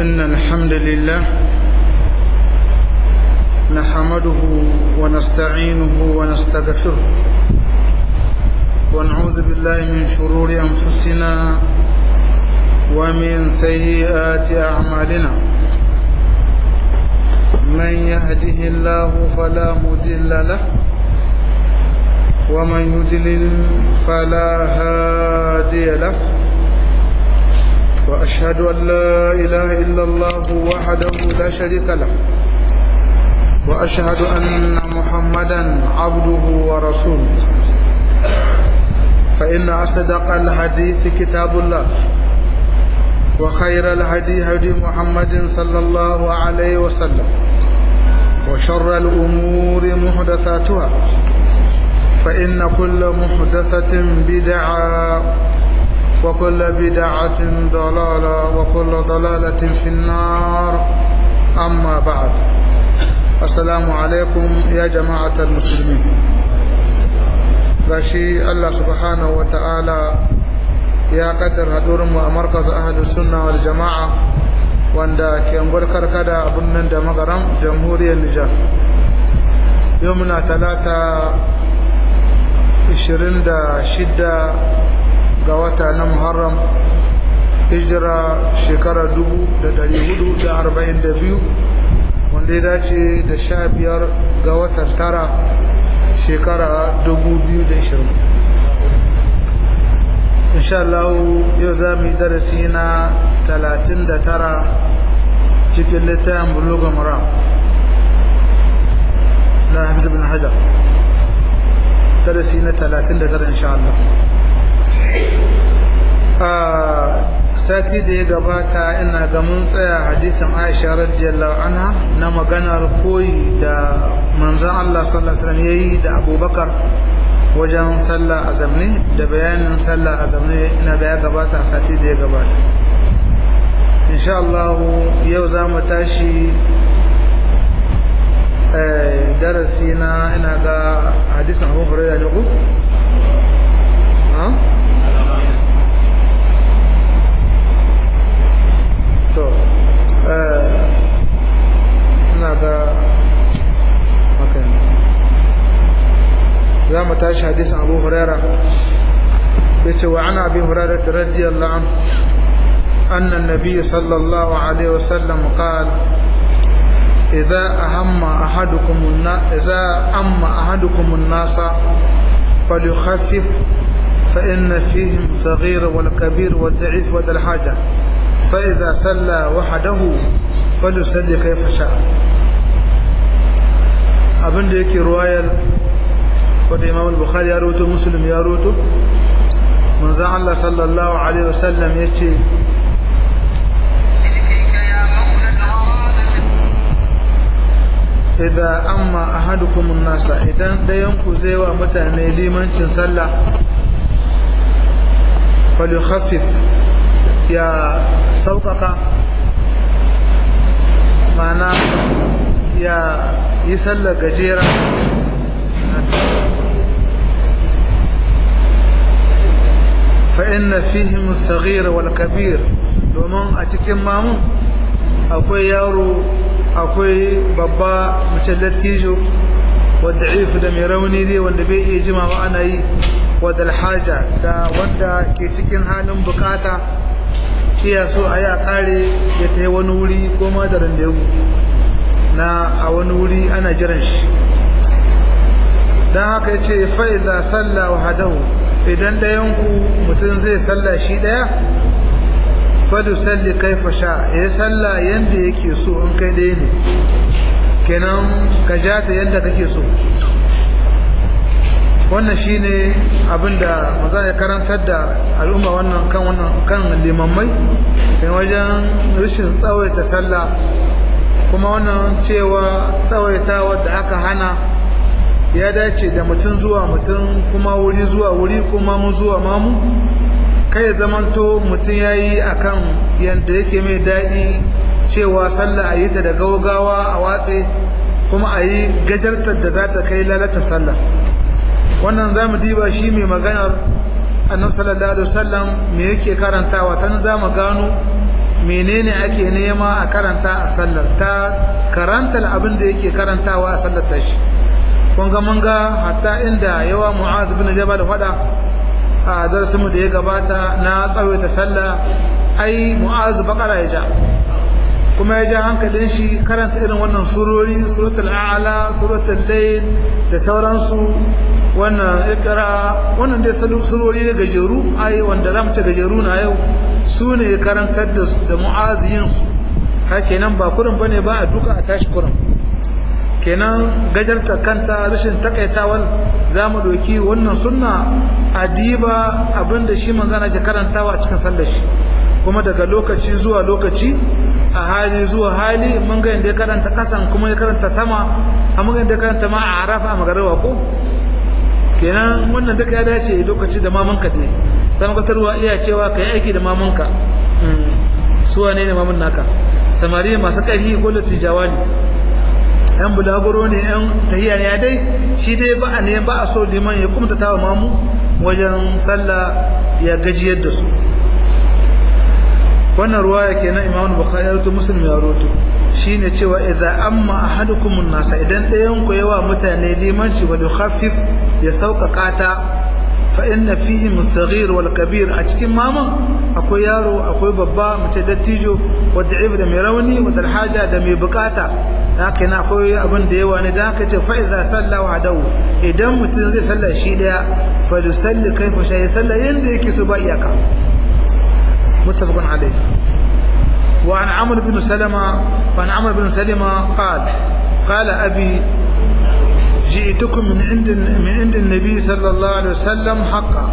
إن الحمد لله نحمده ونستعينه ونستغفره ونعوذ بالله من شرور أنفسنا ومن سيئات أعمالنا من يهده الله فلا مضل له ومن يضلل فلا هادي له وأشهد أن لا إله إلا الله وحده لا شريك له وأشهد أن محمدا عبده ورسوله فإن أصدق الحديث كتاب الله وخير الهدي هدي محمد صلى الله عليه وسلم وشر الأمور محدثاتها فإن كل محدثة بدعة وكل بدعة ضلالة وكل ضلالة في النار أما بعد السلام عليكم يا جماعة المسلمين gashi Allah subhanahu wa ta'ala ya kaddar hadurinmu a markaz ahalus sunna wal jama'a wanda ke angwar karkada abin nan da magaram jamhuriyar Nijar yau muna talata 26 ga wata na Muharram hijira shekara 1442 wanda ya dace da sha biyar ga watan tara shekara 2020 insha Allah yau za mu yi darasi na 39 cikin littafin buluga mara na hafiz bin hajar darasi na 39 insha Allah sati da ya gabata ina ga mun tsaya hadisin Aisha radiyallahu anha na maganar koyi da manzon Allah sallallahu alaihi wasallam yayi da Abubakar wajen sallah azamne da bayanin sallah azamne ina ga ya gabata a sati da ya gabata insha Allah yau za mu tashi darasi na ina ga hadisin Abu Hurairah ne ko to ina ga hakan za mu tashi hadisin abu huraira ya ce wa ana abi huraira radiyallahu an أن النبي صلى الله عليه وسلم قال إذا أهم أحدكم الناس إذا أم أحدكم الناس فليخفف فإن فيهم صغير والكبير والضعيف وذا الحاجة فإذا صلى وحده فليصلي كيف شاء abin da yake ruwayar wadda imam al-bukhari ya roto muslim ya roto manzan Allah sallallahu alaihi wasallam ya ce idan amma ahadukum nasa idan dayan ku zai wa mutane limancin sallah falyukhaffif ya sauƙaƙa mana ya yi sallar gajera fa'in na fihim saghir wal kabir domin a cikin mamun akwai yaro akwai babba mace lattijo wadda ifu da mai rauni ne wanda bai iya jima ba ana yi wadda alhaja da wanda ke cikin halin bukata iya so a yi a kare ya ta yi wani wuri ko madarin da na a wani wuri ana jiran shi don haka ya ce fa'iza sallah wa hadahu idan ɗayanku mutum zai sallah shi ɗaya fadu salli kai fasha ya sallah yadda yake so in kai ɗaya ne kenan ka ja ta yadda kake so wannan shine abinda maza ya karantar da al'umma wannan kan wannan kan limammai kai wajen rashin tsawaita sallah kuma wannan cewa tsawaita wadda aka hana ya dace da mutum zuwa mutum kuma wuri zuwa wuri kuma mu zuwa mamu kai zamanto mutum ya yi a kan yadda yake mai daɗi cewa sallah a yi ta da gaugawa a watse kuma a yi gajartar da za ta kai lalata sallah wannan za mu diba shi mai maganar annabi sallallahu alaihi wasallam me yake karantawa tan za mu gano menene ake nema a karanta a sallar ta karanta abin da yake karantawa a sallar tashi kun ga mun ga hatta inda yawa mu'az bin jabal fada a darasin mu da ya gabata na tsawaita sallah ai mu'az bakara ya ja kuma ya ja hankalin shi karanta irin wannan surori suratul a'la suratul layl da sauransu wannan ikra wannan dai surori ne gajeru ai wanda zamu ce gajeru na yau su ne karantar da da mu'aziyin su haka nan ba kurin bane ba a duka a tashi kurin kenan gajarta kanta rashin takaitawar zamu doki wannan sunna adiba abinda shi manzana ke karantawa a cikin sallar shi kuma daga lokaci zuwa lokaci a hali zuwa hali mun ga inda ya karanta kasan kuma ya karanta sama a mun ga inda ya karanta ma a arafa a magarawa ko kenan wannan duka ya dace lokaci da mamanka ne sama kasarwa iya cewa ka yi aiki da mamanka su wane ne mamun naka samari masu ƙarfi ko latijawa ne yan bulaguro ne yan tahiya ne ya dai shi dai ba a ne ba a so liman ya kumtata wa mamu wajen sallah ya gajiyar da su wannan ruwaya kenan Imam Bukhari ya rawaito Muslim ya rawaito shine cewa idza amma ahadukum an-nasa idan ɗayan ku yawa mutane limanci wa khaffif ya sauƙaƙa ta fa inna fihi mustaghir wal kabir a cikin maman akwai yaro akwai babba mace dattijo wa da'if da mai rauni wa haja da mai bukata haka yana akwai abin da yawa ne da haka ce fa idza salla wahdahu idan mutum zai salla shi daya fa yusalli kaifa sha ya salla yanda yake so ba iyaka متفق عليه وعن عمرو بن سلمة وعن عمرو بن سلمة قال قال أبي جئتكم من عند من عند النبي صلى الله عليه وسلم حقا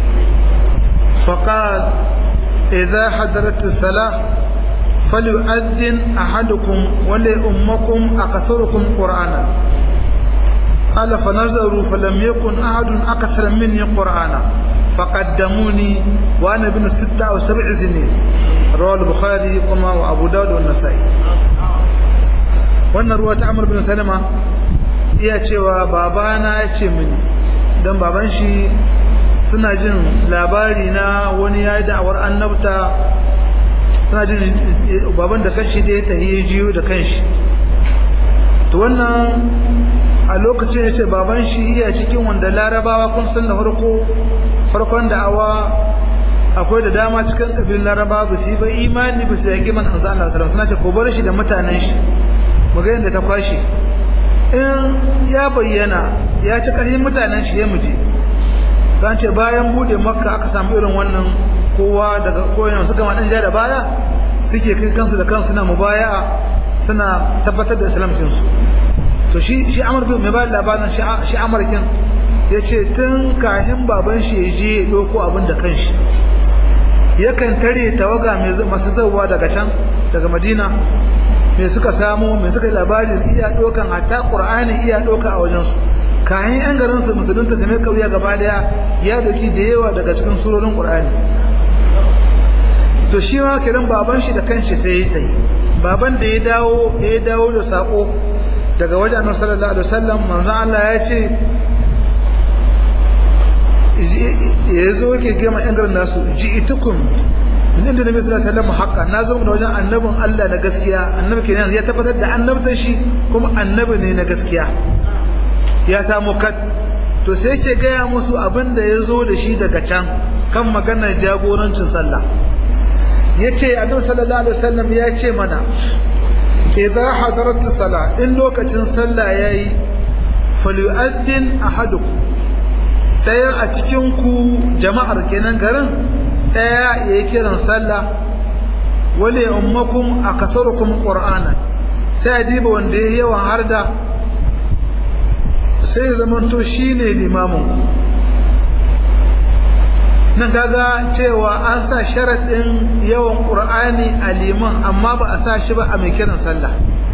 فقال إذا حضرت الصلاة فليؤذن أحدكم ولأمكم أكثركم قرآنا قال فنظروا فلم يكن أحد أكثر مني قرآنا فقدموني وانا ابن ستة او سبع سنين رواه البخاري وما وابو داود والنسائي wannan ruwa ta Amr bin Salama iya cewa babana ya ce mini dan baban shi suna jin labari na wani yayi da'awar annabta suna jin baban da kanshi da ya tahiye jiyo da kanshi to wannan a lokacin ya ce baban shi iya cikin wanda larabawa kun san da farko farkon da'awa akwai da dama cikin kabilun laraba ba su yi ba imani ba su yaki man hanzu Allah sallallahu suna ce ko bar shi da mutanen shi mu ga yadda ta kwashi in ya bayyana ya ci ƙarfin mutanen shi ya muje zan ce bayan bude makka aka samu irin wannan kowa daga koyon suka ma dan ja da baya suke kai kansu da kansu na mubaya'a suna tabbatar da islamcin su to shi shi Amr bin mai ba labarin shi Amurkin ya ce tun kahin baban shi ya je ya ɗauko abin da kanshi yakan tare tawaga masu zauwa daga can daga madina me suka samu me suka yi labarin iya ɗaukan hatta ƙur'ani iya ɗauka a wajensu kayan yan garin su musulunta da mai kauya gaba daya ya doki da yawa daga cikin surorin ƙur'ani to shi ma kiran baban shi da kanshi sai ya yi baban da ya dawo ya dawo da sako daga wajen annabi sallallahu alaihi wasallam manzon Allah ya ce ya zo yake gama yan garin nasu ji itukum min inda nabi sallallahu alaihi wasallam haqqa na zo da wajen annabin Allah na gaskiya annabi kenan ya tabbatar da annabtar shi kuma annabi ne na gaskiya ya samu kat to sai yake gaya musu abin da ya zo da shi daga can kan maganar jagorancin sallah yace annabi sallallahu alaihi wasallam ya ce mana idza hadarat as-salah in lokacin sallah yayi falyu'addin ahadukum daya a cikin ku jama'ar kenan garin daya yayi kiran sallah wali ummakum akasarukum qur'ana sai diba wanda yayi yawan harda sai zamanto shine limamin nan kaga cewa an sa sharadin yawan qur'ani a liman amma ba a sa shi ba a mai kiran sallah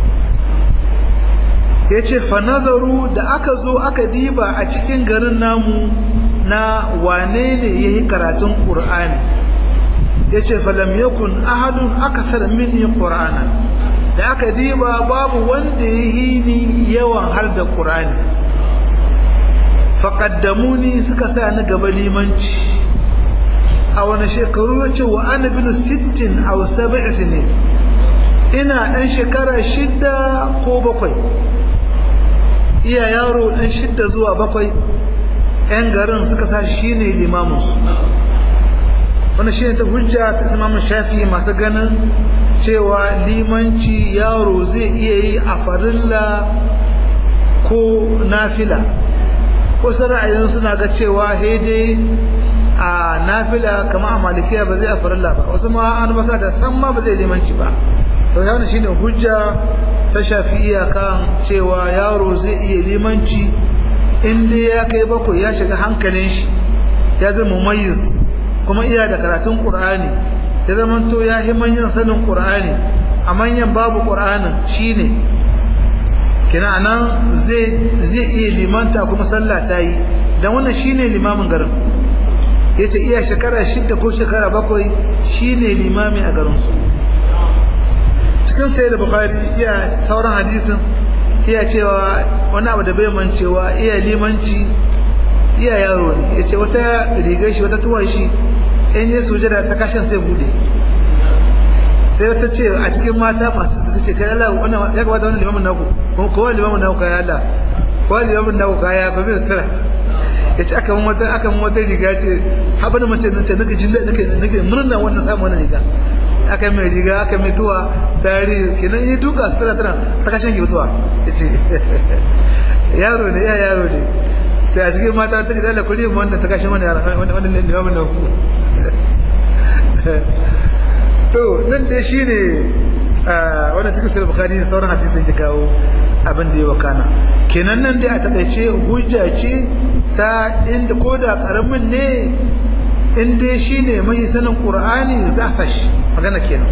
yace fa nazaru da aka zo aka diba a cikin garin namu na wane ne yayi karatun qur'ani yace fa lam yakun ahadun akthar minni qur'ana da aka diba babu wanda yayi ni yawan har da qur'ani faqaddamuni suka sa ni gaba limanci a wani shekaru ya ce wa ana bin sittin a saba'i ne ina ɗan shekara shidda ko bakwai iya yaro ɗan shidda zuwa bakwai 'yan garin suka sa shi ne limaminsu wani shi ne ta hujja ta imamun shafi masu ganin cewa limanci yaro zai iya yi a farilla ko nafila wasu ra'ayin suna ga cewa dai a nafila kama a malikiya ba zai a farilla ba wasu ma an baka da san ma ba zai limanci ba to ya wani shine hujja ta shafi kan cewa yaro zai iya limanci in dai ya kai bakwai ya shiga hankalin shi ya zama mumayyiz kuma iya da karatun qur'ani ya zama to ya yi manyan sanin qur'ani a manyan babu qur'anin shine kina nan zai zai iya limanta kuma sallah ta yi dan wannan shine limamin garin yace iya shekara shida ko shekara bakwai shine limami a garin su cikin sai da bukhari iya sauran hadisin iya cewa wani abu da bai mancewa iya limanci iya yaro ne yace wata rigar shi wata tuwon shi in yi sujada ta kashin sai bude sai wata ce a cikin mata masu ta ce kai Allah wannan ya kamata wannan limamin naku kuma kowa limamin naku kai Allah kowa limamin naku kai ya kuma sutura yace aka mun wata aka mun wata riga ce haba da mace nace nake jin nake nake murna wannan samu wannan riga aka mai riga aka mai tuwa tare kenan yi duka sutura tana ta kashin ki tuwa yace yaro ne ya yaro ne sai a cikin mata ta ce Allah kuri mu wannan ta kashin wannan wannan limamin naku to nan dai shine wannan cikin sahih bukhari da sauran hadisin da kawo abin da ya wakana kenan nan dai a takaice hujja ce ta inda koda karamin ne in dai shine mai sanin qur'ani za sa shi magana kenan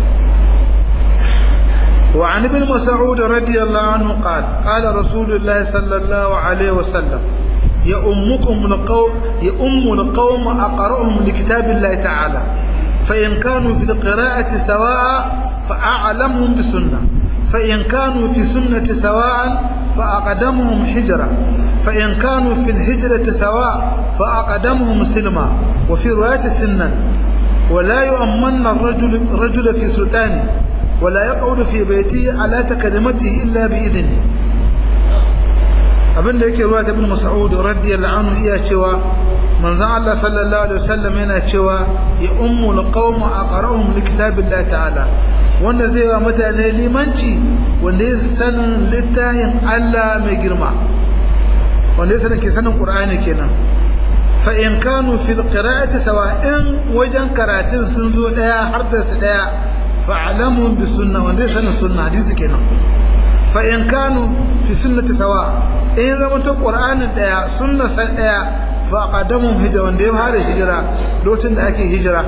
وعن ابن مسعود رضي الله عنه قال قال رسول الله صلى الله عليه وسلم يؤمكم القوم يؤم القوم أقرأهم لكتاب الله تعالى فإن كانوا في القراءة سواء فأعلمهم بسنة فإن كانوا في سنة سواء فأقدمهم حجرة فإن كانوا في الهجرة سواء فأقدمهم سلما وفي رواية سنا ولا يؤمن الرجل رجل في سلطانه ولا يقعد في بيته على تكلمته إلا بإذنه abin da yake ruwa ta ibn mas'ud radiyallahu anhu iya cewa manzon Allah sallallahu alaihi wasallam yana cewa ya ummu alqawm aqra'uhum likitabillahi ta'ala wanda zai wa mutane limanci wanda ya sanin littafin Allah mai girma wanda ya sanin ke sanin Qur'ani kenan fa in kanu fil qira'ati sawa'in wajen karatun sun zo daya har da su daya fa'lamu bi sunna wanda ya sanin sunna hadisi kenan fa in kanu fi sunnati sawa in zama ta qur'anin daya sunna san daya fa qadamu hijra wanda ya fara hijira lokacin da ake hijira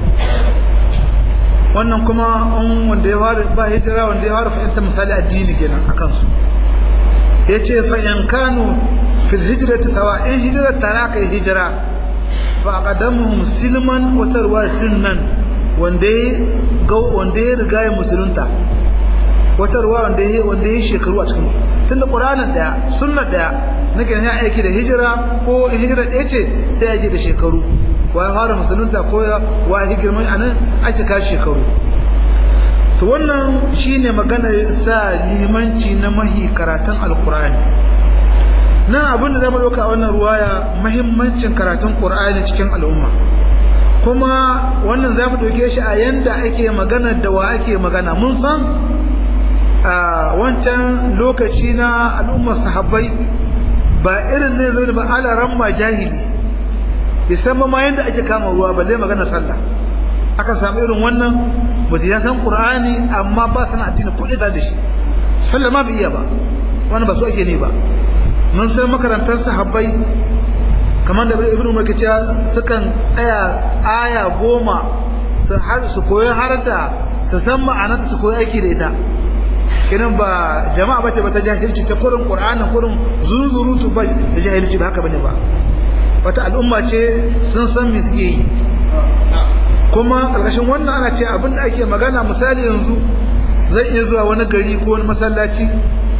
wannan kuma an wanda ya fara ba hijira wanda ya fara fahimta misali addini kenan akan su yace fa in kanu fi hijrati sawa in hijira tara kai hijira fa qadamuhum silman wa tarwa sunnan wanda ya ga wanda ya riga ya musulunta wata ruwa wanda ya wanda ya shekaru a cikin tunda qur'anin daya sunnar daya nake ne aiki da hijira ko hijira ɗaya ce sai ya je da shekaru wa ya fara musulunta ko ya wa ya girman anan ake ka shekaru to wannan shine magana sa limanci na mahi karatun alqur'ani na abin da zamu dauka a wannan ruwaya muhimmancin karatun qur'ani cikin al'umma kuma wannan zamu dauke shi a yanda ake magana da wa ake magana mun san a wancan lokaci na al'ummar sahabbai ba irin ne zai ba alaran ma jahili bai san ma yadda ake kama ruwa balle magana sallah aka samu irin wannan ba ya san qur'ani amma ba san addini ko da shi sallah ma bai iya ba wannan ba su ake ne ba mun san makarantar sahabbai kamar da ibnu umar kace sukan tsaya aya goma su har su koyi har da su san ma'anarta su koyi aiki da ita kinan ba jama'a bace ba ta jahilci ta kurin qur'anin kurin zunzurutu ba da jahilci ba haka bane ba wata al'umma ce sun san me suke yi kuma karkashin wannan ana ce abin da ake magana misali yanzu zan iya zuwa wani gari ko wani masallaci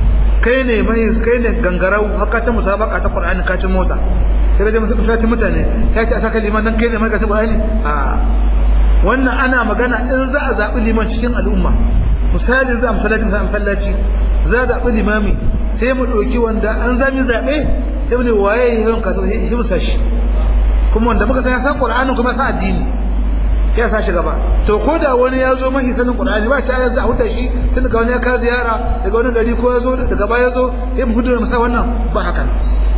kai ne mai kai ne gangarau haka ta musabaka ta Qur'ani ka ci mota sai ga mutum sai mutane kai ta saka liman dan kai ne mai ka ta Qur'ani a wannan ana magana in za a zabi liman cikin al'umma misali za a masallaci za a masallaci za a zabi limami sai mu ɗauki wanda an zami zaɓe sai mu ne waye yawan ka sai mu sashi kuma wanda muka san ya san Qur'ani kuma ya san addini ya sa shi gaba to ko da wani ya zo mahi sanin Qur'ani ba ta yanzu a huta shi tun daga wani ya ka ziyara daga wani gari ko ya zo daga baya ya zo sai mu hudu da masa wannan ba haka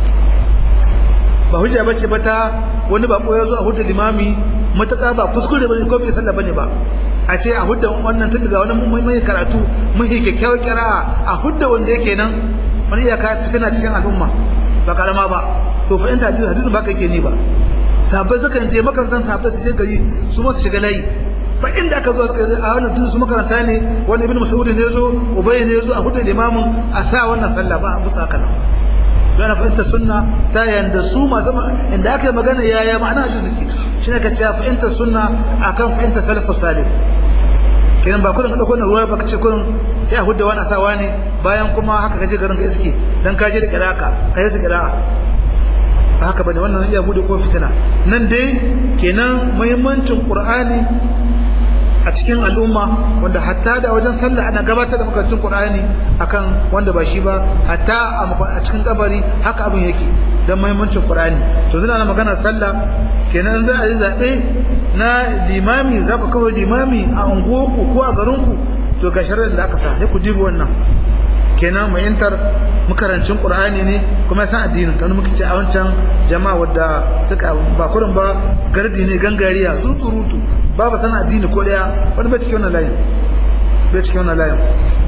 ba hujja bace ba ta wani bako ya zo a hudu limami mataka ba kuskure bane ko bai sallah bane ba a ce a hudda wannan tun daga wani mai karatu mai kyakkyawar kira'a a hudda wanda yake nan wani iyaka tana cikin al'umma ba karama ba to fa in hadisi hadisi ba kake ni ba sahabbai sukan je makarantar sahabbai su je gari su ma su shiga layi ba inda aka zo a wannan tun su makaranta ne wani ibnu mas'ud ne yazo ubay ne yazo a hudu limamin a sa wannan sallah ba a musa haka nan yana fahimta sunna ta yanda su masu inda aka yi magana yaya ma'ana a jiki shi ne ka ce fahimta sunna akan fahimta salafus salih kenan ba kullum ka dauko ruwa ba kace kullum sai a hudda wani asawa ne bayan kuma haka kaje garin ka iske dan ka je da kiraka ka yi su kira'a ba haka bane wannan iya bude ko fitina nan dai kenan muhimmancin qur'ani a cikin al'umma wanda hatta da wajen sallah ana gabatar da makarantun qur'ani akan wanda ba shi ba hatta a cikin kabari haka abin yake dan muhimmancin qur'ani to zina magana sallah kenan za a yi zabe na limami za ku kawo limami a unguwarku ko a garinku to ga shari'ar da aka sa sai ku dibi wannan kenan mai yantar makarancin qur'ani ne kuma san addinin kan muka ce a wancan jama'a wadda suka ba kurin ba gardi ne gangariya zutsurutu babu san addini ko daya wani bai cikin wannan layin bai cikin wannan layin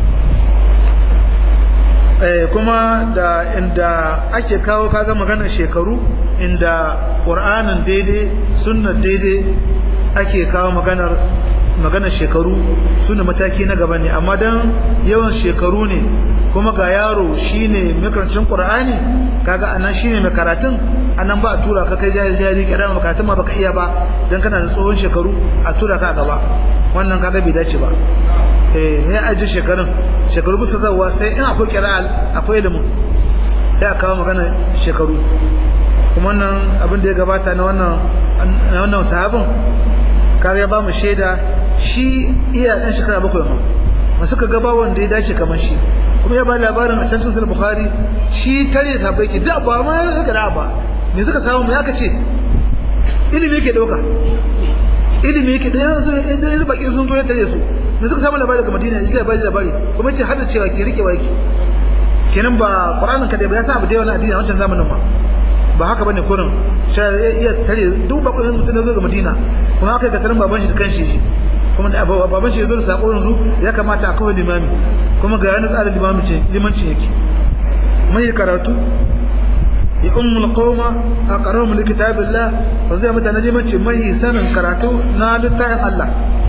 eh kuma da inda ake kawo kaga maganar shekaru inda qur'anin daidai sunnar daidai ake kawo maganar maganar shekaru suna mataki na gaba ne amma dan yawan shekaru ne kuma ga yaro shine makarancin qur'ani kaga anan shine mai karatun anan ba a tura ka kai jahil jahili kira makaratun ma baka iya ba dan kana da tsohon shekaru a tura ka gaba wannan kaga bai dace ba eh ya aje shekarun shekaru bisa zawa sai in akwai qira'al akwai ilimin sai a kawo magana shekaru kuma wannan abin da ya gabata na wannan wannan sahabin kaga ya ba mu shaida shi iya dan shekara bakwai ma masu ka gaba wanda ya dace kamar shi kuma ya ba labarin a can sunan bukhari shi tare da sabai ke da ba ma ya ga ba me suka samu me aka ce ilimi yake dauka ilimi yake da yanzu idan baki sun zo ya tare su me suka samu labari daga madina yake labari labari kuma ce hada cewa ke rike waki kenan ba qur'anin ka da ba ya sa abu da yawa addini a wancan zamanin ma ba haka bane kurin sai iya tare duk bakwai mutum da zo ga madina kuma haka ga tarin baban shi da kanshi kuma da baban shi ya zo da sako yanzu ya kamata a kawai limami kuma ga yana tsarin limami ce limanci yake mai karatu ya ummul qauma aqrahum li kitabillah wa zai mata na limanci mai sanin karatu na littafin Allah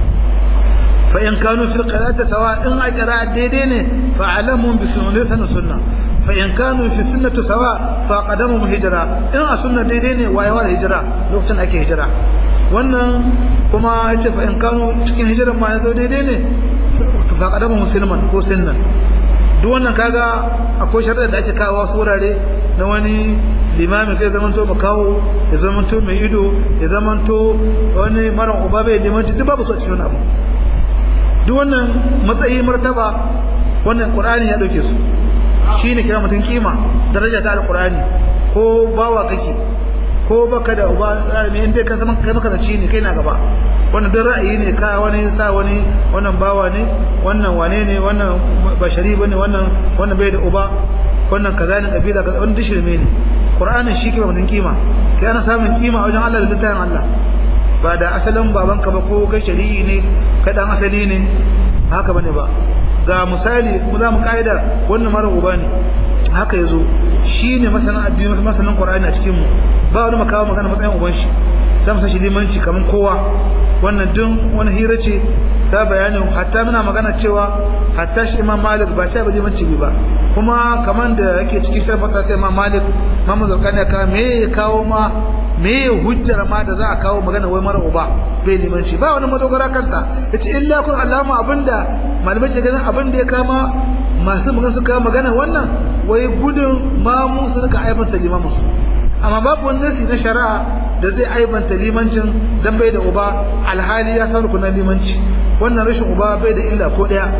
fa in kanu fil qira'ati sawa in a qira'a daidai ne fa alamun bi sunnati sunna fa in kanu fi sunnati sawa fa qadamu hijra in a sunna daidai ne wayewar hijira lokacin ake hijira wannan kuma yace fa in kanu cikin hijiran ma yazo daidai ne fa qadamu musliman ko sunnan duk wannan kaga akwai shari'a da ake kawo wasu wurare na wani limami kai zaman to makawo ya zaman to mai ido ya zaman to wani mara uba bai limanci duk babu su a cikin abu duk wannan matsayi martaba wannan qur'ani ya dauke su shine kira mutum kima daraja ta alqur'ani ko bawa kake ko baka da uba me in dai ka zama kai maka ne kai na gaba wannan duk ra'ayi ne ka wani sa wani wannan bawa ne wannan wane ne wannan bashari bane wannan wannan bai da uba wannan kaza ne kabila kaza wannan dishirme ne qur'anin shi ke mutum kima kai ana samun kima wajen Allah da littafin Allah ba da asalin babanka ba ko kai shari'i ne kai dan asali ne haka bane ba ga misali mu za mu kaida wannan mara uba ne haka yazo shine masanin addini masanin qur'ani a cikin mu ba wani makawa magana matsayin uban shi sai mu sashi limanci kaman kowa wannan dun wani hira ce ta bayanin hatta muna magana cewa hatta shi imam malik ba ta ba limanci ba kuma kaman da yake cikin sharbata sai imam malik mamu zarkani ka me ya kawo ma me ya hujjar ma da za a kawo magana wai mara uba bai limanci ba wani madogara kanta yace illa kun alama abinda malamai ke ganin abinda ya kama masu magana suka magana wannan wai gudun mamu su rika aibanta limamin su amma babu wani nasi na shari'a da zai aibanta limancin dan bai da uba alhali ya san rukunan limanci wannan rashin uba bai da illa ko daya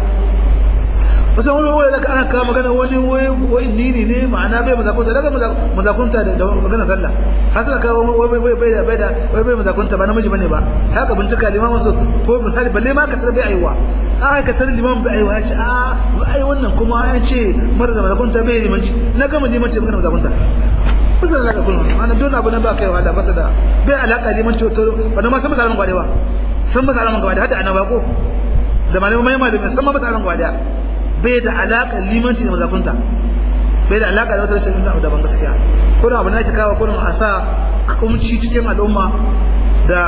wasu wani wani daga ana kawo magana wani wai nini ne ma'ana bai mazakunta daga mazakunta da magana sallah har suna kawo wai bai bai da bai da wai bai mazakunta ba namiji bane ba haka bincika limamin su ko misali balle ma ka tsara bai aiwa a ka tsara limamin bai aiwa ya ce a ai wannan kuma ya ce mara da mazakunta bai limanci na gama limanci magana mazakunta kusa da alaka kullum ana don abu na ba kai wahala ba da bai alaka limanci to wanda ma san misalan gwadewa san misalan gwadewa hada annaba ko da malamai mai malamai san misalan gwadewa bai da alaƙar limanci da mazakunta bai da alaƙa da wata rashin da daban gaskiya kurin abu na ki kawo kurin a sa kumci cikin al'umma da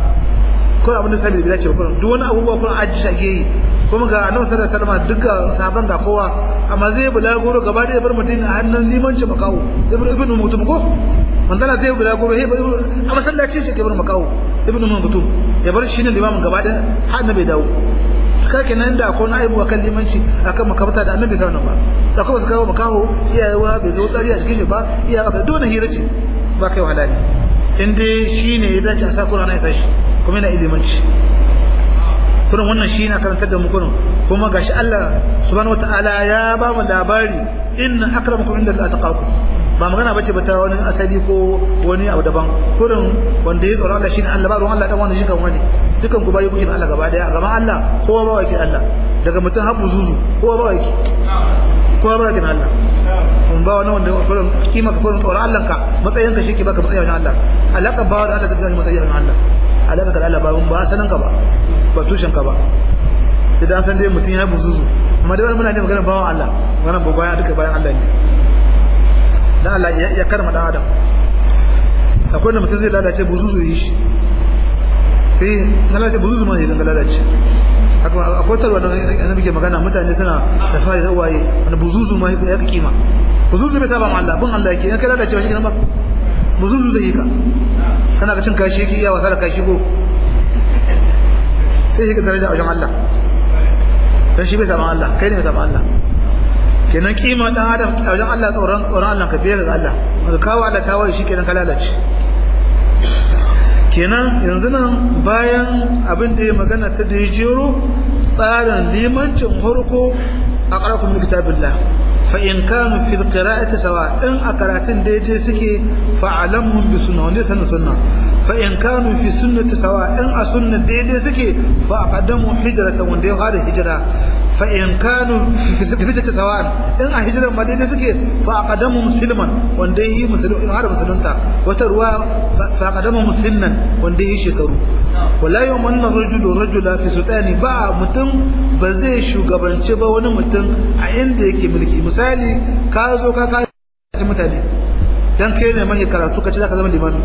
kurin abin da sabi da dace kurin duk wani abubuwa kurin aji shage yi kuma ga annabi sallallahu alaihi wasallam duka sahaban ga kowa amma zai bulaguro gaba da bar mutum a hannun limanci makawo ibnu ibnu mutum ko manzala zai bulaguro he a masallaci ce ke bar makawo ibnu mutum ya bar shi ne limamin gaba da har annabi dawo kake nan da ko na aibu akan limanci akan makabata da annabi sallallahu alaihi wasallam da kuma su kawo makaho iyayewa bai zo tsari a cikin shi ba iyayewa ka dole hira ce ba kai wahala ne in dai shine ya dace a sa Qur'ani ya tashi kuma yana ilimanci kurin wannan shi na karantar da mu kurin kuma gashi Allah subhanahu wataala ya ba mu labari inna akramakum inda ataqakum ba magana bace ba ta wani asali ko wani abu daban kurin wanda ya tsoro Allah shine Allah ba ruwan Allah dan wani shi kan wani dukan ku bayi kuke Allah gaba daya gaban Allah kowa ba wake Allah daga mutum habu zuzu kowa ba wake kowa ba wake Allah kun ba wani wanda kurin kima ka kurin tsoron Allah ka matsayin ka shike baka matsayin Allah alaka ba da Allah ka ga matsayin Allah alaka ka da Allah ba mun ba sanan ka ba ba tushen ka ba idan san dai mutum ya buzuzu amma dai muna ne magana bawan Allah magana ba bayan duka bayan Allah ne dan Allah ya karma dan adam akwai da mutum zai lalace buzuzu yi shi eh na lalace buzuzu ma ne dan lalace akwai tarwa da annabi ke magana mutane suna tafari da uwaye wanda buzuzu ma ya ka kima buzuzu bai saba ma Allah bin Allah yake in kai lalace ba shi kenan ba buzuzu zai yi ka kana ga cin kashi yake iya wasa da kashi ko sai shi ka daraja a wajen Allah dan shi bai saba Allah kai ne bai saba Allah kenan kima dan adam a wajen Allah tsoron tsoron Allah ka biya ga Allah ka kawo Allah tawaye shi kenan ka lalace kenan yanzu nan bayan abin da ya magana ta da ya jero tsarin limancin farko a ƙarfin kitabillah fa in kanu fil qira'ati sawa in a karatun daidai suke fa alamhum bi sunna wanda sanin sunna fa in kanu fi sunnati sawa in a sunna daidai suke fa aqaddamu hijratan wanda ya fara hijira fa in kanu fi hijrati sawa in a hijran ma daidai suke fa aqaddamu musliman wanda yi musulmi har musulunta wata ruwa fa aqaddamu musliman wanda yi shekaru wala yumanna rajulu rajula fi sultani ba mutum ba zai shugabanci ba wani mutum a inda yake mulki misali ka zo ka ka mutane dan kai ne mai karatu ka ci zaka zama limami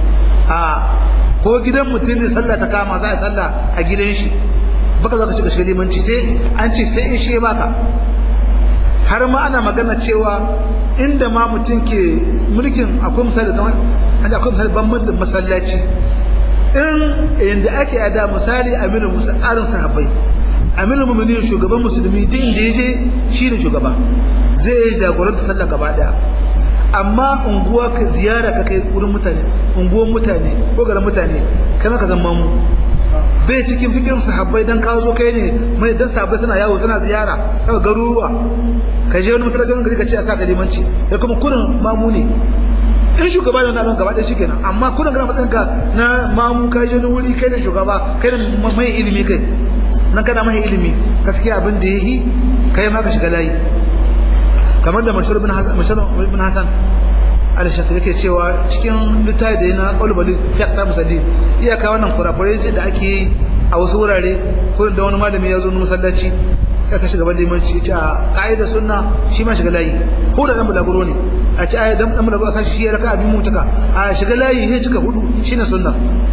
a ko gidan mutum ne sallah ta kama za a sallah a gidan shi baka zo ka shiga shiga limanci sai an ce sai in shi baka har ma ana magana cewa inda ma mutum ke mulkin akwai misali kamar an akwai misali bambancin masallaci in inda ake ada misali amirin musallarin sahabbai amirin mu'minin shugaban musulmi duk inda yaje shine shugaba zai yi jagoranta sallah gaba daya amma unguwa ka ziyara ka kai wurin mutane unguwan mutane ko garin mutane kai maka zama mu bai cikin fikirin sahabbai dan ka zo kai ne mai dan sahabbai suna yawo suna ziyara kaga garuruwa ka je wani masallaci wani gari ka ce a saka limanci ya kuma kurin mamu ne in shugaba ne nan gaba ɗaya shikenan amma kurin kana matsayin ka na mamu ka je wani wuri kai ne shugaba kai ne mai ilimi kai nan kana mai ilimi gaskiya abin da yayi kai ma ka shiga layi kamar da mashhur bin hasan mashhur bin hasan al-shafi yake cewa cikin littafi da yana qalbali fi aqtar musaddi iyaka wannan kurakurai da ake yi a wasu wurare kurin da wani malami ya zo na masallaci ya ka shiga ban limanci ya ce a ka'ida sunna shi ma shiga layi ko da dan bulaguro ne a ce ai dan dan bulaguro a shi ya raka abin mutaka a shiga layi sai cika hudu shine sunna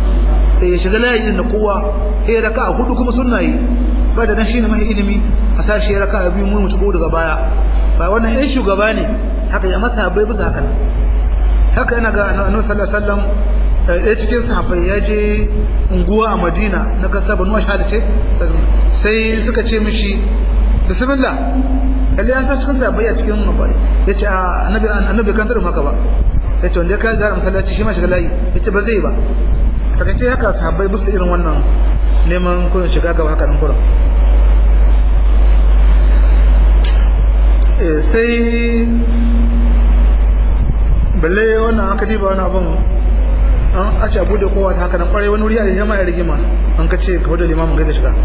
eh shiga layi din na kowa sai raka hudu kuma sunna yi ba da nan shine mai ilimi a sa shi raka abin mu mutu daga baya ba wannan yan shugaba ne haka ya masa bai bisa haka haka yana ga annabi sallallahu alaihi wasallam ɗaya cikin sahabbai ya je unguwa a Madina na kasa Banu Ashhad ce sai suka ce mishi bismillah kalle an san cikin sabai a cikin nabai yace annabi annabi kan tar haka ba yace wanda ka zara masallaci shi ma shiga layi yace ba zai ba takaice haka sahabbai busu irin wannan neman kurin shiga gaba haka nan kurin sai balle wannan aka diba wani abin an a ce abu da kowa ta haka nan kwarai wani wuri a yi ma ya rigima an ka ce ka wadda limamin gaida shiga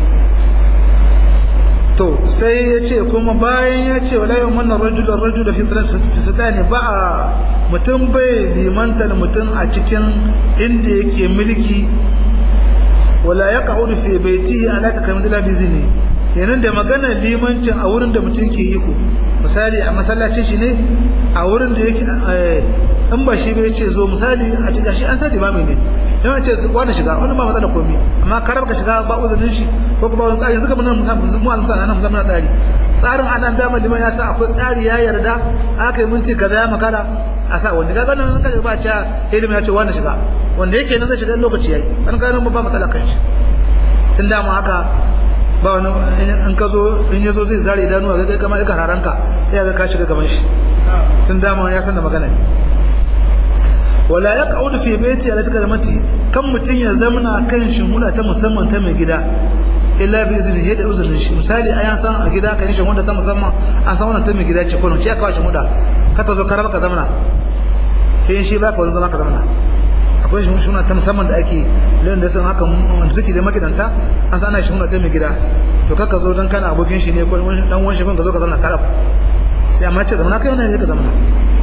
to sai ya ce kuma bayan ya ce wala yau manna rajulan rajulan fi sutani ba a mutum bai limantar mutum a cikin inda yake mulki wala ya ka'udu fi baiti ala ta kamar dila bizini yanin da maganar limancin a wurin da mutum ke yi ko misali a masallacin shi ne a wurin da yake in ba shi bai ce zo misali a cikin shi an sa limami ne yana ce wani shiga wani ba matsala komi amma karar ka shiga ba uzurin shi ko kuma wani tsari suka mun mu an sa nan mun tsari tsarin anan dama liman ya sa akwai tsari ya yarda aka yi minti kaza ya makara a sa wanda ga ganin kaga ba ta ilimin ya ce wani shiga wanda yake nan zai shiga lokaci yayi an ga nan ba matsala kan shi tun da mu haka ba wani in ka zo in ya zo zai zare idanuwa ga kai kamar ka raranka sai ga ka shiga gaban shi tun da mu ya san da magana ne wala ya ƙaudu fi baiti ala ta kalmati kan mutum ya zamana kan shimula ta musamman ta mai gida illa bi izini ya da uzurin shi misali ayan san a gida kan shimula ta musamman an san wannan ta mai gida ce ko ce aka shimula ka ta zo ka raba ka zamana sai shi ba ka wani zama ka zamana akwai shimula ta musamman da ake lin da sun haka wanda suke da magidanta an san ana shimula ta mai gida to kaka zo dan kana abokin shi ne ko dan wani shi ka zo ka zamana karab sai amma ce zamana kai wannan ne ka zamana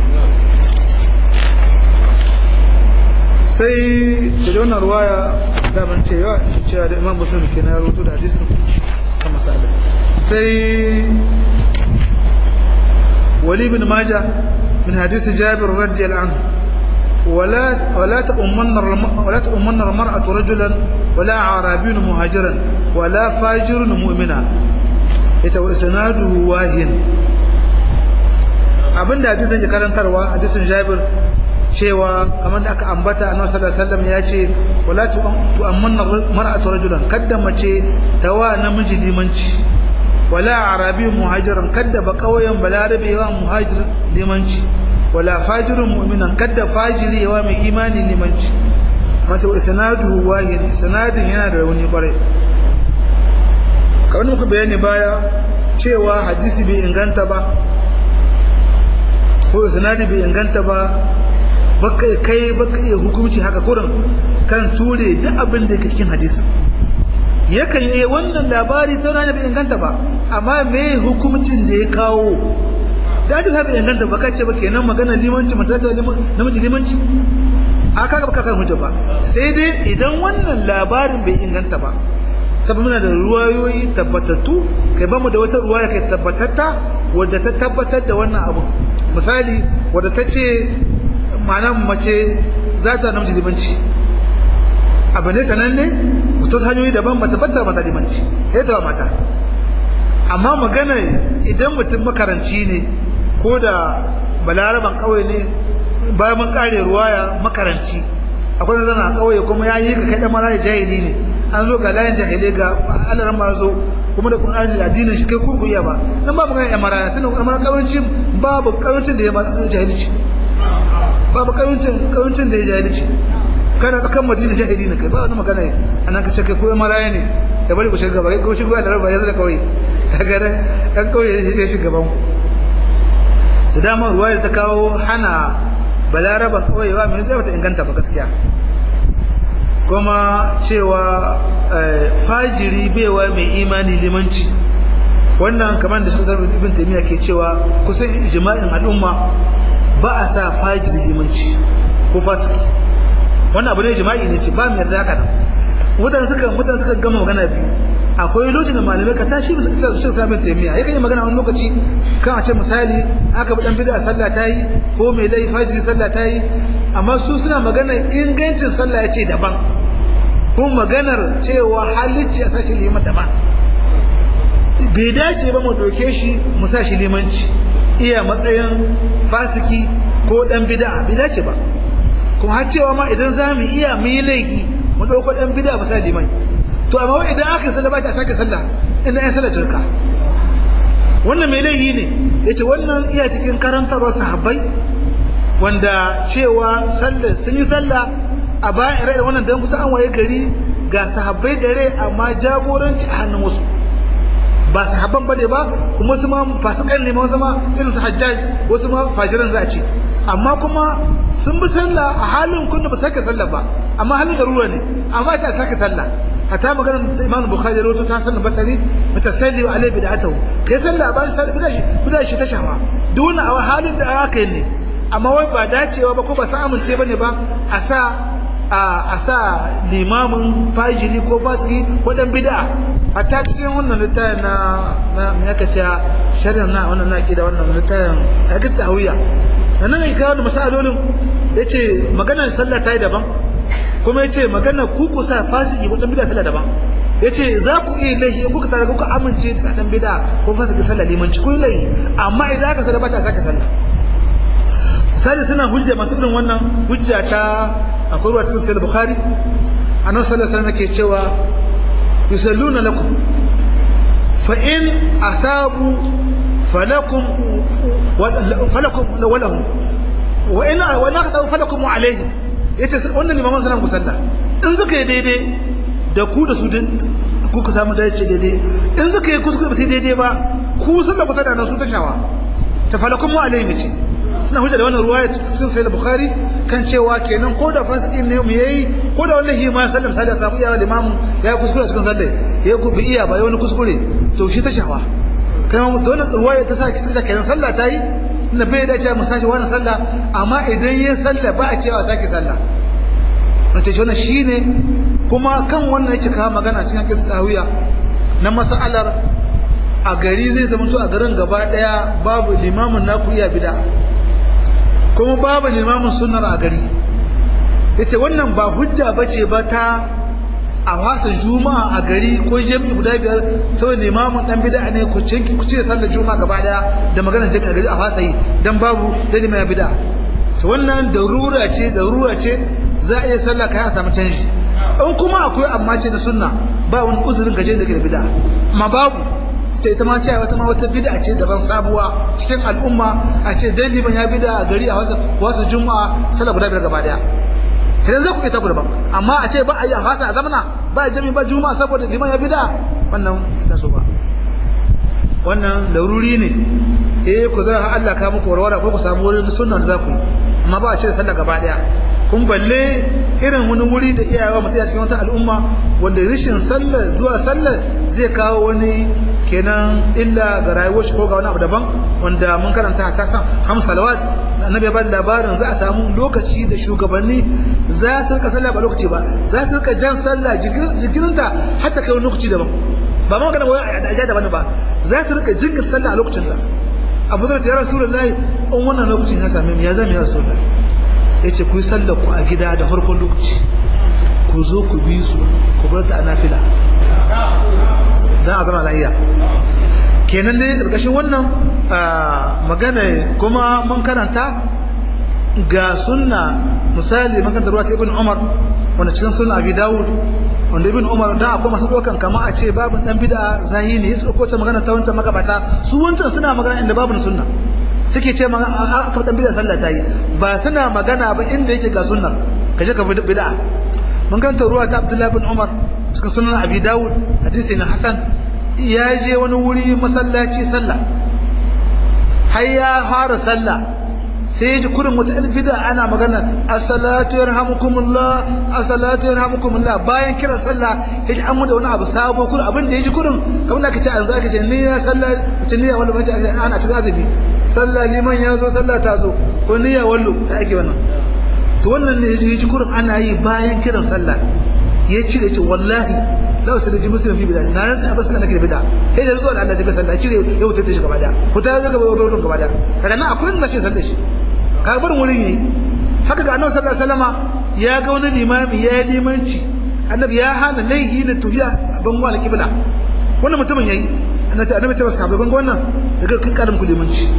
sai da wannan ruwaya da ban ce yawa cewa da imam muslim ke na rubutu da hadisin kan masala sai wali bin majah min hadisi jabir radiyallahu anhu ولا ولا تؤمن ولا تؤمن المرأة رجلا ولا عربي مهاجرا ولا فاجر مؤمنا يتوسناده واهن abinda hadisin ke karantarwa hadisin Jabir cewa kamar da aka ambata annabi sallallahu alaihi wasallam ya ce wala tu'ammanna mar'atu rajulan kadda mace tawa namiji limanci wala arabi muhajiran kadda ba kauyen balarabe wa muhajir limanci wala fajirun mu'minan kadda fajiri yawa mai imani limanci mata isnadu wahid sanadin yana da rauni kwarai kamar muka bayani baya cewa hadisi bai inganta ba ko sanadi bai inganta ba baka kai baka iya hukunci haka kurin kan ture duk abin da yake cikin hadisi yakan yi wannan labari ta rana bai inganta ba amma me hukuncin da ya kawo da duk haka inganta ba kace ba kenan magana limanci mutata namiji limanci aka ga baka kan hujja ba sai dai idan wannan labarin bai inganta ba saboda muna da ruwayoyi tabbatattu kai ba mu da wata ruwaya kai tabbatatta wadda ta tabbatar da wannan abu misali wadda ta ce ma'ana mace za ta namiji limanci abu ne sanan ne wasu hanyoyi daban ba ta fata mata limanci sai ta mata amma magana idan mutum makaranci ne ko da balaraban kauye ne bayan mun kare ruwaya makaranci akwai zana a kauye kuma ya yi ka kai da mara jahili ne an zo ga layin jahilai ga alaran ma zo kuma da Qur'ani da addinin shi kai kurkuya ba nan babu ganin amara tunda amara kawancin babu kawancin da ya jahilci babu kawancin kawancin da ya jahilci kana tsakan madina jahili ne kai ba wani magana ne anan ka ce kai ko maraya ne da bari ku shiga ba kai ko shiga da raba yanzu da kawai kaga da kan kawai ya shiga gaban da dama ruwaya ta kawo hana balaraban kawayewa mai zai bata inganta ba gaskiya kuma cewa fajiri baiwa mai imani limanci wannan kamar da shugaba ibn taymiya ke cewa kusan ijma'in al'umma ba a sa fajiri limanci ko fasiki wannan abu ne ijma'i ne ce ba mu yarda haka nan mutane suka mutane suka gama magana biyu akwai lokacin da malamai ka tashi bisa kisa shi sabin taimiya yakan yi magana wani lokaci kan a ce misali aka bi dan bid'a sallah ta yi ko mai lai fajiri sallah ta yi amma su suna magana ingancin sallah ya ce daban ko maganar cewa halicci a sashi liman daban bai dace ba mu doke shi mu sa shi limanci iya matsayin fasiki ko dan bid'a bai dace ba kuma har cewa ma idan za mu iya mu yi laifi mu ɗauko ɗan bida ba sa liman to amma idan aka sallah ba ta sake sallah ina yan sallah cirka wannan mai laifi ne yace wannan iya cikin karantarwar sahabbai wanda cewa sallah sun yi sallah a bayan ire wannan dan kusa an waye gari ga sahabbai da rai amma jagoranci a hannun wasu ba sahabban bane ba kuma wasu ma fasikan ne ma wasu ma irin su hajjaj wasu ma fajiran za a ce amma kuma sun bi sallah a halin kun da ba sake sallah ba amma halin garuruwa ne amma ta sake sallah hatta maganar Imam Bukhari rawaito ta sanin basari mutasalli wa alai bid'atuhu kai sallah ba sai bid'a shi bid'a shi ta shawa duk a halin da aka yi ne amma wai ba dacewa ba ko ba sa amince bane ba a sa a sa limamin fajiri ko fasiki ko dan bid'a hatta cikin wannan littafin na na me aka ce sharhin na wannan na kida wannan littafin aka tawiya nan ne kawo da masalolin yace maganar sallah ta yi daban kuma yace maganar ku ku sa fasiki ko dan bid'a sallah daban yace za ku iya lahi in kuka tare kuka amince da dan bid'a ko fasiki sallah limanci ku lahi amma idan aka sada bata saka sallah sai suna hujja masu irin wannan hujja ta akwai ruwa cikin sahih bukhari annabi sallallahu alaihi wasallam ke cewa yusalluna lakum fa in asabu falakum falakum walahum wa in wa naqta falakum alayhi yace wannan limaman sallan ku sallah in suka yi daidai da ku da su din ku ku samu dace daidai in suka yi kuskure ba sai daidai ba ku sallah ku sallah na su tashawa ta falakum alayhi ce suna hujja da wannan ruwaya cikin sahih bukhari kan cewa kenan ko da fasiki ne mu yayi ko da wallahi ma sallam sai da samu iya limamu ya kuskure cikin sallah ya ku bi iya ba ya wani kuskure to shi ta shawa kai mu to wannan ruwaya ta sa ki ta kenan sallah ta yi inda bai da cewa mu sashi wannan sallah amma idan yin sallah ba a cewa sake sallah wace shi wannan shine kuma kan wannan yake kawo magana cikin kitab tawiya na mas'alar a gari zai zama to a garin gaba daya babu limamin naku iya bid'a kuma babu limamin sunnar a gari yace wannan ba hujja bace ba ta a wasa juma'a a gari ko jami'i guda biyar saboda limamin dan bid'a ne ku cinki ku ce sallar juma'a gaba daya da maganar jami'a gari a wasa yi dan babu dalilin bid'a to wannan darura ce darura ce za a iya sallah kai a samu canji in kuma akwai amma ce da sunna ba wani uzurin gaje da ke da bid'a amma babu ce ita ma ce wata ma wata bid'a ce daban sabuwa cikin al'umma a ce dan liman ya bid'a a gari a wasu wasu juma'a sallah guda biyar gaba daya idan za ku ita ku daban amma a ce ba a yi a fasa a zamana ba a jami ba juma'a saboda liman ya bid'a wannan ita so ba wannan laruri ne eh ku zara Allah ka muku warwara ko ku samu wurin sunna da za ku yi amma ba a ce sallah gaba daya kun balle irin wani wuri da iyayewa mutum a cikin wata al'umma wanda rashin sallar zuwa sallar zai kawo wani kenan illa ga rayuwar shi ko ga wani abu daban wanda mun karanta ta kan ham salawat annabi ya bada labarin za a samu lokaci da shugabanni za su rika sallah ba lokaci ba za su rika jan sallah jikirinta har ta kai wani lokaci daban ba ma magana wai a ajiya daban ba za su rika jinkir sallah a lokacin ta abu zai ta ya rasulullahi in wannan lokacin ya same mu ya zama ya rasulullahi ya ce ku yi sallar ku a gida da farkon lokaci ku zo ku bi su ku bar ta a nafila don a zama lahiya kenan dai ƙarƙashin wannan magana kuma mun karanta ga sunna misali makantar ruwa ta ibn umar wanda cikin sunna abi dawud wanda ibn umar da akwai masu ɗaukan kama a ce babu ɗan bida zahiri su ko ta magana ta wancan magabata su wancan suna magana inda babu sunna suke ce ma aka dan bid'a sallah ta yi ba suna magana ba inda yake ga sunnar kaje ka bid'a mun ganta ruwa ta Abdullah bin Umar cikin sunan Abi Dawud hadisi na Hasan ya je wani wuri masallaci sallah har ya fara sallah sai ya ji kurin wata bid'a ana magana as-salatu yarhamukumullah as-salatu yarhamukumullah bayan kiran sallah ya ji an da wani abu sabo kurin abin da ya ji kurin kamar da kace an zaka ce ni ya sallah ce ni ya wani bace ana cikin azumi sallah liman ya zo sallah ta zo ko niyya wallo ta ake wannan to wannan ne yaji kurin ana yi bayan kiran sallah ya cire ce wallahi la usalli ji muslim fi bid'a na ran abin sallah nake da bid'a kai da zuwa Allah ya sallah cire ya wuce da shi gaba da ku ta ga gaba wurin gaba da kaga nan akwai wanda ce sallah shi ka bar wurin yi haka ga annabi sallallahu alaihi wasallama ya ga wani limami ya yi limanci annabi ya hana laihi na tuhiya ban wa al-qibla wannan mutumin yayi annabi annabi ce wasu sahabbai ban wannan daga kin karin ku limanci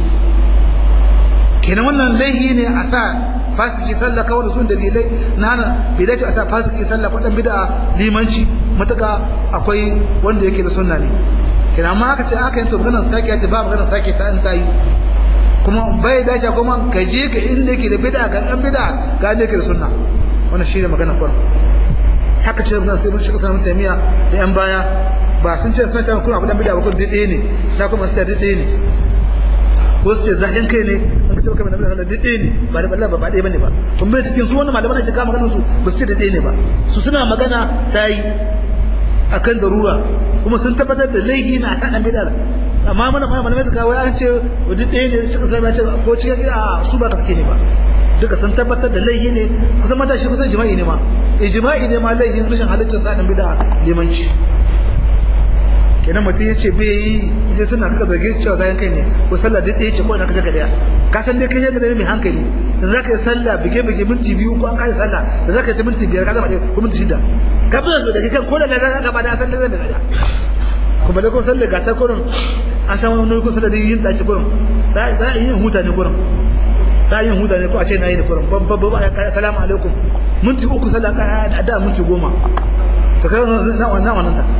kenan wannan laihi ne a sa fasiki sallah kawai da sun dalilai na hana bai dace a sa fasiki sallah kwaɗan bida limanci matuƙa akwai wanda yake da sunna ne kina ma aka ce aka yi to maganar sake ta ba maganar sake ta an ta yi kuma bai dace kuma ka je ka inda yake da bid'a ga dan bid'a ga inda yake da sunna wannan shine magana kurin haka ce mun sai mun shiga sanin tamiya da yan baya ba sun ce sun ta kuma abu dan bid'a ba kun dade ne na kuma sai dade ne ko su ce zahin kai ne an ka ce kamar nabi sallallahu alaihi ne ba da Allah ba ba dai bane ba kun bai cikin su wannan malaman da ka magana su ba su ce dade ne ba su suna magana tayi akan darura kuma sun tabbatar da laifi na san dan bid'a amma mana fa malamai suka wai an ce duk ɗaya ne suka sai ya ce ko cikin a su ba gaske ne ba duka sun tabbatar da laifi ne kusan mata shi kusan jima'i ne ma ijma'i ne ma laifin rashin halittar sa dan bid'a limanci kenan mutum ya ce bai yi sai suna kaka zarge cewa zayan kai ne ko sallah duk ɗaya ce ko ina kaje ka daya ka san dai kai yadda mai hankali in za ka yi sallah bige bige minti biyu ko an kai sallah da za ka yi minti biyar ka zama ɗaya ko minti shida ka fi so da kai kan ko da na ga gaba da san da zai da kuma da ko sallah ga ta kurin an san wani ko sallah da yin dace kurin za a yi huta ne kurin za a yi huta ne ko a ce na yi ne kurin babba babba salamu alaikum minti uku sallah ka da minti goma to kai na wannan wannan ta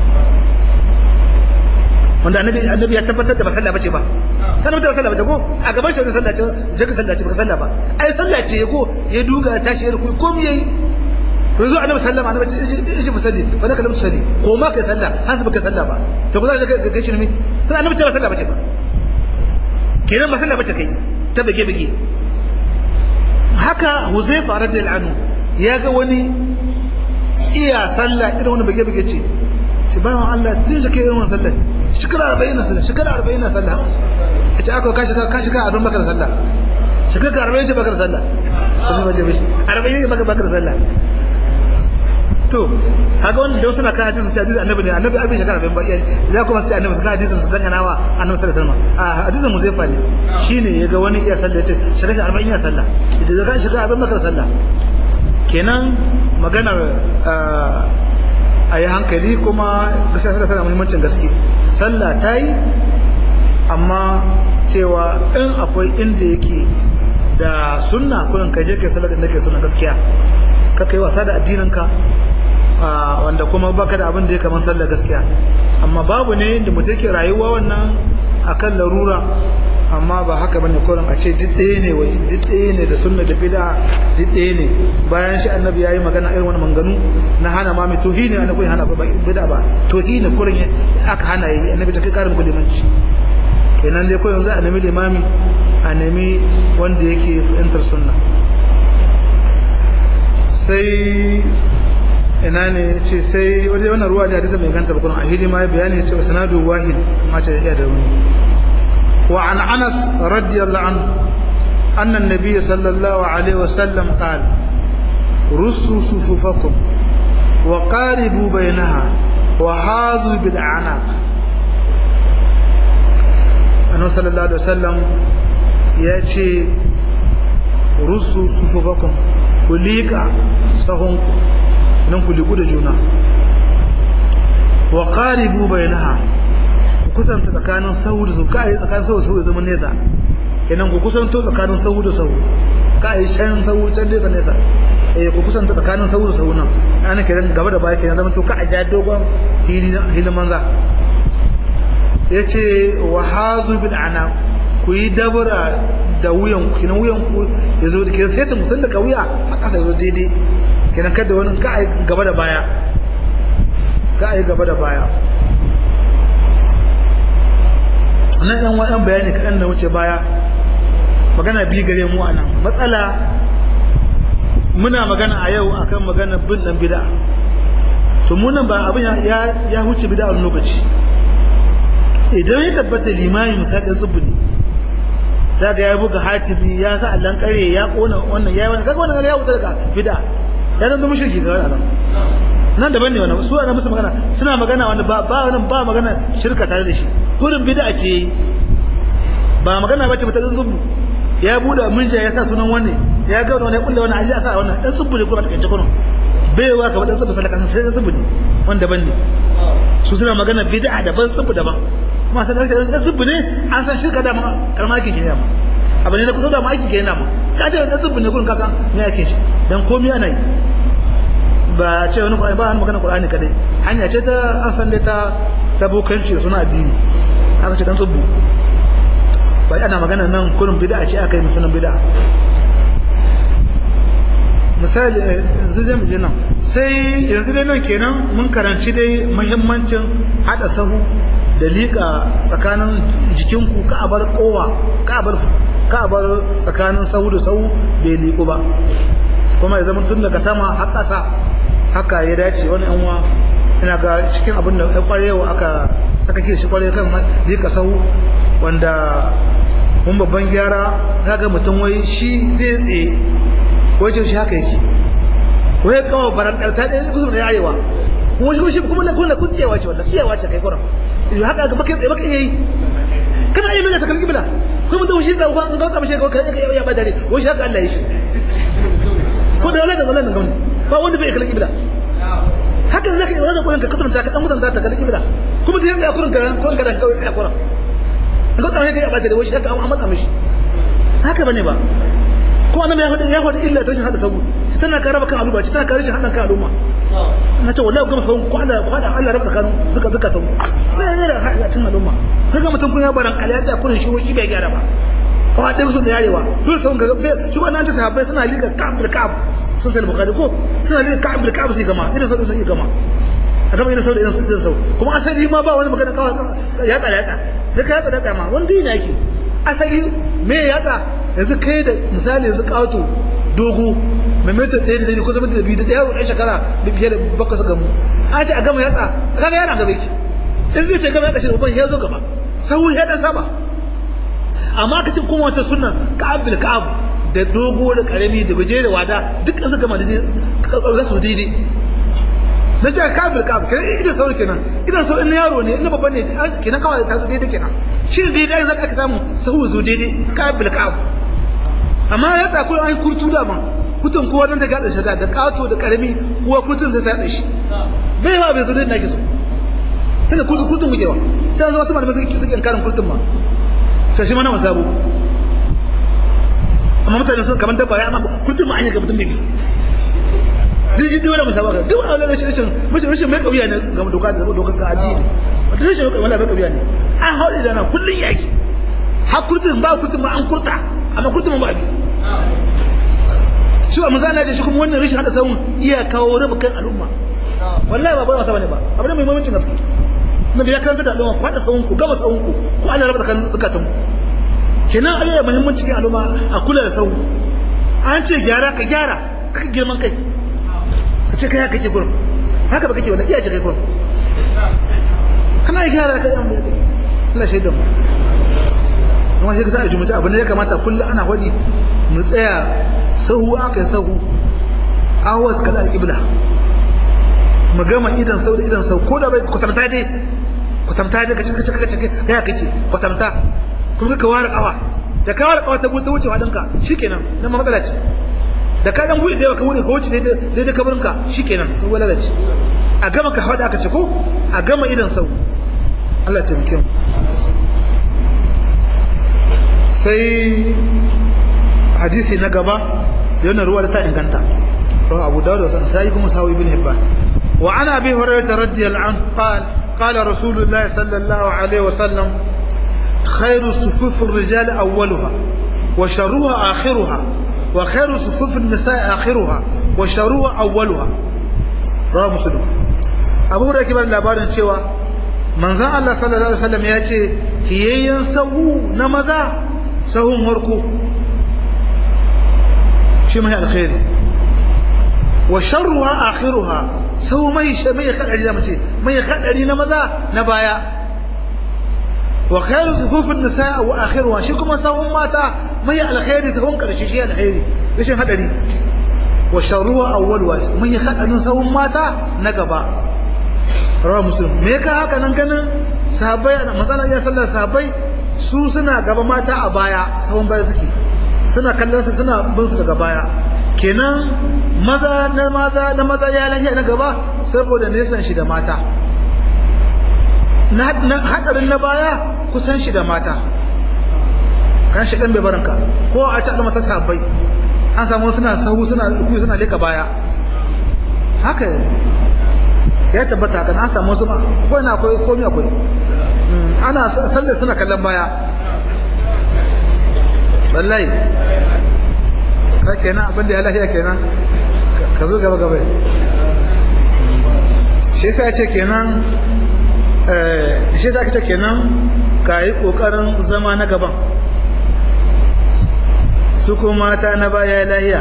wanda annabi annabi ya tabbatar da ba sallah bace ba kana mutum sallah bace ko a gaban shi sallah ce je ka sallah ce ba sallah ba ai sallah ce ko ya duga tashi ya ruku ko me yayi to zo annabi sallama annabi ce ba salli fa da kalamu salli ko ma kai sallah har ba kai sallah ba to ko za ka ga shi ne sai annabi ce ba sallah bace ba kenan ba sallah bace kai ta bige bige haka huzaifa radiyallahu anhu ya ga wani iya sallah irin wani bige bige ce ce bayan Allah tun da kai irin wannan sallah shekara arba'in na sallah shekara arba'in na sallah a ce aka ka shiga ka shiga arba'in baka da sallah shekara arba'in ce baka da sallah kuma baje bishi arba'in ne baka baka da sallah to haka wannan da wasu na kan hadisin sai hadisin annabi ne annabi abin shekara arba'in ba iya ya kuma sai annabi suka hadisin su dangana wa annabi sallallahu alaihi wasallam a hadisin muzaifa ne shine ya ga wani iya sallah ya ce shekara arba'in ya sallah idan ka shiga arba'in baka da sallah kenan maganar a yi hankali kuma gaskiya sallah tana muhimmancin gaske sallah ta yi amma cewa in akwai inda yake da sunna kullum ka je kai sallah da ke sunna gaskiya ka kai wasa da addininka wanda kuma baka da abin da ya kamar sallah gaskiya amma babu ne da mutum ke rayuwa wannan akan larura amma ba haka bane kullum a ce duk ɗaya ne wai duk ɗaya ne da sunna da bid'a duk ɗaya ne bayan shi annabi yayi magana irin wani manganu na hana ma mai tohi ne annabi hana ba bid'a ba tohi ne kullum aka hana yi annabi ta kai karin kulimanci kenan dai ko yanzu a nemi limami a nemi wanda yake fahimtar sunna sai ina ne ce sai wajen wannan ruwa da hadisi mai ganta bakon a hidima ya bayani cewa sanadu wahid mace da iya da wani wa an anas radiyallahu anhu anna an-nabiy sallallahu alaihi wasallam qala rusu sufufakum wa qaribu bainaha wa hadu bil a'naq annabi sallallahu alaihi wasallam ya ce rusu sufufakum ku liƙa sahunku nan ku liku da juna wa qaribu bainaha ku kusanta tsakanin sahu da sahu kai tsakanin sahu da sahu zaman nesa kenan ku kusanto tsakanin sahu da sahu kai can sahu can nesa nesa eh ku kusanta tsakanin sahu da sahu nan ana kiran gaba da baya kenan zaman to ka aja dogon hilin manza yace wa hazu bil ana ku yi dabara da wuyan ku kenan wuyan ku yazo da kenan sai ta mutun da kauya a kasa yazo daidai kenan kada wani ka ai gaba da baya ka ai gaba da baya nan ɗan waɗan bayani kaɗan da wuce baya magana bi gare mu anan matsala muna magana a yau akan magana bin ɗan bida to mu nan ba abin ya ya wuce bida a lokaci idan ya tabbata limami misalin tsubbi ne za ga ya buga hatibi ya sa allan kare ya kona wannan ya wannan kaga wannan ya wuce daga bida ya zama mushriki ga wannan nan daban ne wannan su ana musu magana suna magana wanda ba ba wannan ba magana shirka tare da shi kurin bid'a ce ba magana bace ta zubu ya buda munja ya sa sunan wanne ya ga wannan ya kulle wannan aje a sa wannan dan zubu ne kuma ta kace kuno baiwa ka wadan zubu salaka sai zubu ne wanda ban ne su suna magana bid'a daban zubu daban kuma san da dan zubu ne an san shirka da ma karma yake kenan ma abin ne da kusa da ma aiki kenan ma ka da dan zubu ne kurin ka san me yake shi dan komai ana yi ba ce wani Qur'ani ba an magana Qur'ani kadai hanya ce ta an san dai ta ta bokanci suna addini haka ce dan tsubbu ba ana magana nan kullum bid'a ce aka yi musulun bid'a misali yanzu zai mu je nan sai yanzu dai nan kenan mun karanci dai muhimmancin hada sahu da liƙa tsakanin jikinku ka a bar kowa ka a bar ka a bar tsakanin sahu da sahu bai liƙu ba kuma ya zama tun daga sama har ƙasa haka ya dace wani yan uwa ina ga cikin abin da ya kwarewa aka saka ke shi kware kan liƙa sahu wanda mun babban gyara kaga mutum wai shi zai tsaye wajen shi haka yake wai kawo barantar ta ɗaya kusa da arewa kuma shi kuma na kuna kun tsayawa ce wanda tsayawa ce kai kuran yanzu haka ga baka tsaye baka iya yi kana iya mai ta kan kibla ko mutum shi da uban ga kamar shi ga kai ya badare wai shi haka Allah ya shi ko da wala da wala da gwamnati ba wanda bai kallon kibla haka zaka yi wannan kurin ka kasance ka dan mutan za ta kallon kibla kuma da yanzu ya kurin ka kurin ka da ya kurin ga kamar shi ya badare wai shi haka an matsa mishi haka bane ba ko annabi ya faɗi ya faɗi illa ta rashin hada sabu shi tana ka raba kan al'umma shi tana ka rashin hadan kan al'umma na ce wallahi gama sabu ko Allah ko Allah raba kan zuka zuka sabu ne ne da hadan al'umma kaga mutum kun ya baran kala ya kurin shi shi bai gyara ba ko da su da yarewa dole sabun ga shi wannan ta sahabbai suna liga ka'ab bil ka'ab sun sai bukhari ko suna liga ka'ab bil ka'ab sai gama idan sabu sai gama a gama idan sabu idan sabu kuma asali ma ba wani magana kawai ya tsaya ya tsaya da ka ya tsaya ma wanda yana yake asali me ya tsaya yanzu kai da misali yanzu kato dogo mai mita ɗaya da ɗaya ko zama da biyu da ɗaya ɗan shekara da fiye da bakwai su gamu an ce a gama yatsa kaga yana gaba yake in zai ce gama yatsa shi da ya zo gaba sau ya ɗan saba amma ka ce kuma wata suna ka'ab bil ka'ab da dogo da karami da gaje da wada duk an gama da za su daidai na ce ka'ab bil ka'ab kenan idan sauri kenan idan sau in yaro ne in babban ne kenan kawai ta zo daidai kenan shi daidai za ka samu sahu zo daidai ka'ab bil ka'ab amma ya tsakuri an kurtu da ma kutun kowa nan da gaɗa shi da kato da karami kowa kutun zai sa shi bai ba bai zo dai nake so sai da kutun kutun gujewa sai an zo wasu malamai suke suke karin kurtun ma sai shi mana wasabu amma mutane sun kamar dabba ya amma kurtun ma an yi ga mutum bibi duk shi dole musawa ga duk wani rashin rashin rashin rashin mai kauya ne ga doka da doka ka addini wata rashin wala mai kauya ne an haɗe da nan kullun yaki har kurtun ba kurtun ma an kurta amma kurtun ba bi shi wa manzo Allah ya shi kuma wannan rashin hada sawun iya kawo rabu kan al'umma wallahi ba bai wasa bane ba abu ne mai muhimmancin gaske nabi ya karanta da al'umma ku hada sawun ku gama sawun ku ku Allah raba kan zakatun kenan Allah ya muhimmanci cikin al'umma a kula da sawun an ce gyara ka gyara ka girman kai ka ce kai haka kake gurin haka ba kake wannan iya ce kai gurin kana gyara kai an bai Allah shaidan mu kuma shi ka sa a jumuta abin da ya kamata kullum ana hodi mu tsaya sahu aka yi sahu awas kala alƙibla mu gama idan sau da idan sau ko da bai kwatanta dai kwatanta dai kace kace kace kai kake kwatanta kuma ka ware kawa da ka ware kawa ta wuce wuce wadinka shikenan nan ma matsala ce da ka dan buɗe da ka wuce ka wuce daidai daidai kabarinka shikenan sai wala ce a gama ka hada aka ce ko a gama idan sau Allah ya taimake mu sai hadisi na gaba yana ruwa da ta inganta رواه أبو داود وسنسائي كما ساوي بن هبان وعن أبي هريرة رضي الله عنه قال قال رسول الله صلى الله عليه وسلم خير صفوف الرجال أولها وشرها آخرها وخير صفوف النساء آخرها وشرها أولها رواه مسلم أبو هريرة كبر labarin cewa manzon Allah sallallahu alaihi wasallam ya ce kiyayyen sahu na maza sahun harko shi mai alkhairi wa sharruha akhiruha sau mai mai kadari da mace mai kadari na maza na baya wa khairu sufufin nisa wa akhiruha shi kuma sahun mata mai alkhairi sahun karshe shi alkhairi rashin hadari wa sharruha awwaluha mai kadarin sahun mata na gaba rawa muslim me ka haka nan ganin sahabbai matsalar ya sallar sahabbai su suna gaba mata a baya sahun baya suke suna kallon su suna bin su daga baya kenan maza na maza na maza ya lafiya na gaba saboda nesan shi da mata na hadarin na baya kusan shi da mata kan shi dan bai baranka ko a ta da mata sabai an samu suna sahu suna ku suna leka baya haka ya tabbata haka an samu wasu ko ina akwai komai akwai ana sallar suna kallon baya wallahi ka kenan abin da ya lafiya kenan ka zo gaba gaba shi ka ce kenan shi za ka ce kenan ka yi ƙoƙarin zama na gaban su kuma mata na baya lahiya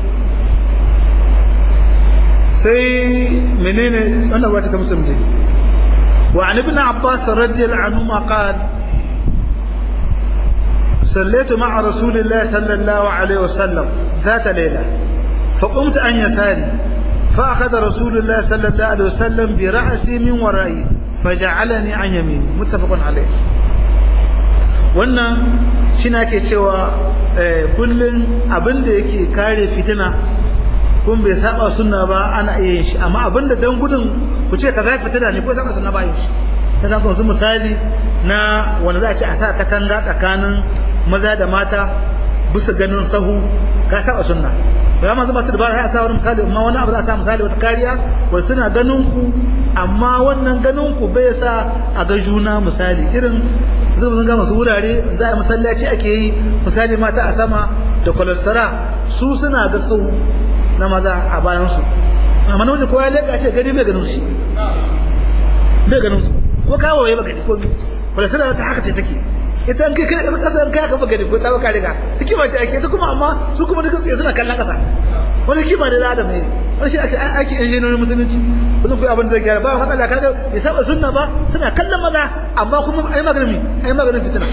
sai menene wannan wata ta musulmi wa an ibn abbas radiyallahu anhu ma qala صليت مع رسول الله صلى الله عليه وسلم ذات ليلة فقمت عن يساري فأخذ رسول الله صلى الله عليه وسلم برأسي من ورائي فجعلني عن يميني متفق عليه wannan shi na ke cewa kullum abin da yake kare fitina kun bai saba sunna ba ana iya yin shi amma abin da dan gudun ku ce kaza fitina ne ko saba sunna ba yin shi ta san kun misali na wanda za a ce a sa katanga tsakanin maza da mata bisa ganin sahu ka saba sunna ya manzo masu dabara ya sa wani misali amma wani abu za a sa misali wata kariya wanda suna ganin ku amma wannan ganin ku bai sa a ga juna misali irin zai ga masu wurare za a masallaci ake yi misali mata a sama da kwalastara su suna ga sau na maza a bayan su amma na wajen kowa ya leka ce gani bai ganin shi bai ganin su ko kawo ya gani ko kwalastara ta haka ce take ita an kai kai kasar kai ka gani ko ta baka riga hikima ce ake ita kuma amma su kuma duka suna kallon kasa wani hikima da adam ne wani shi ake ake injiniyoyin musulunci kullum kai abin da zai gyara ba matsala kaga bai saba sunna ba suna kallon maza amma kuma ai maganin ai maganin fitina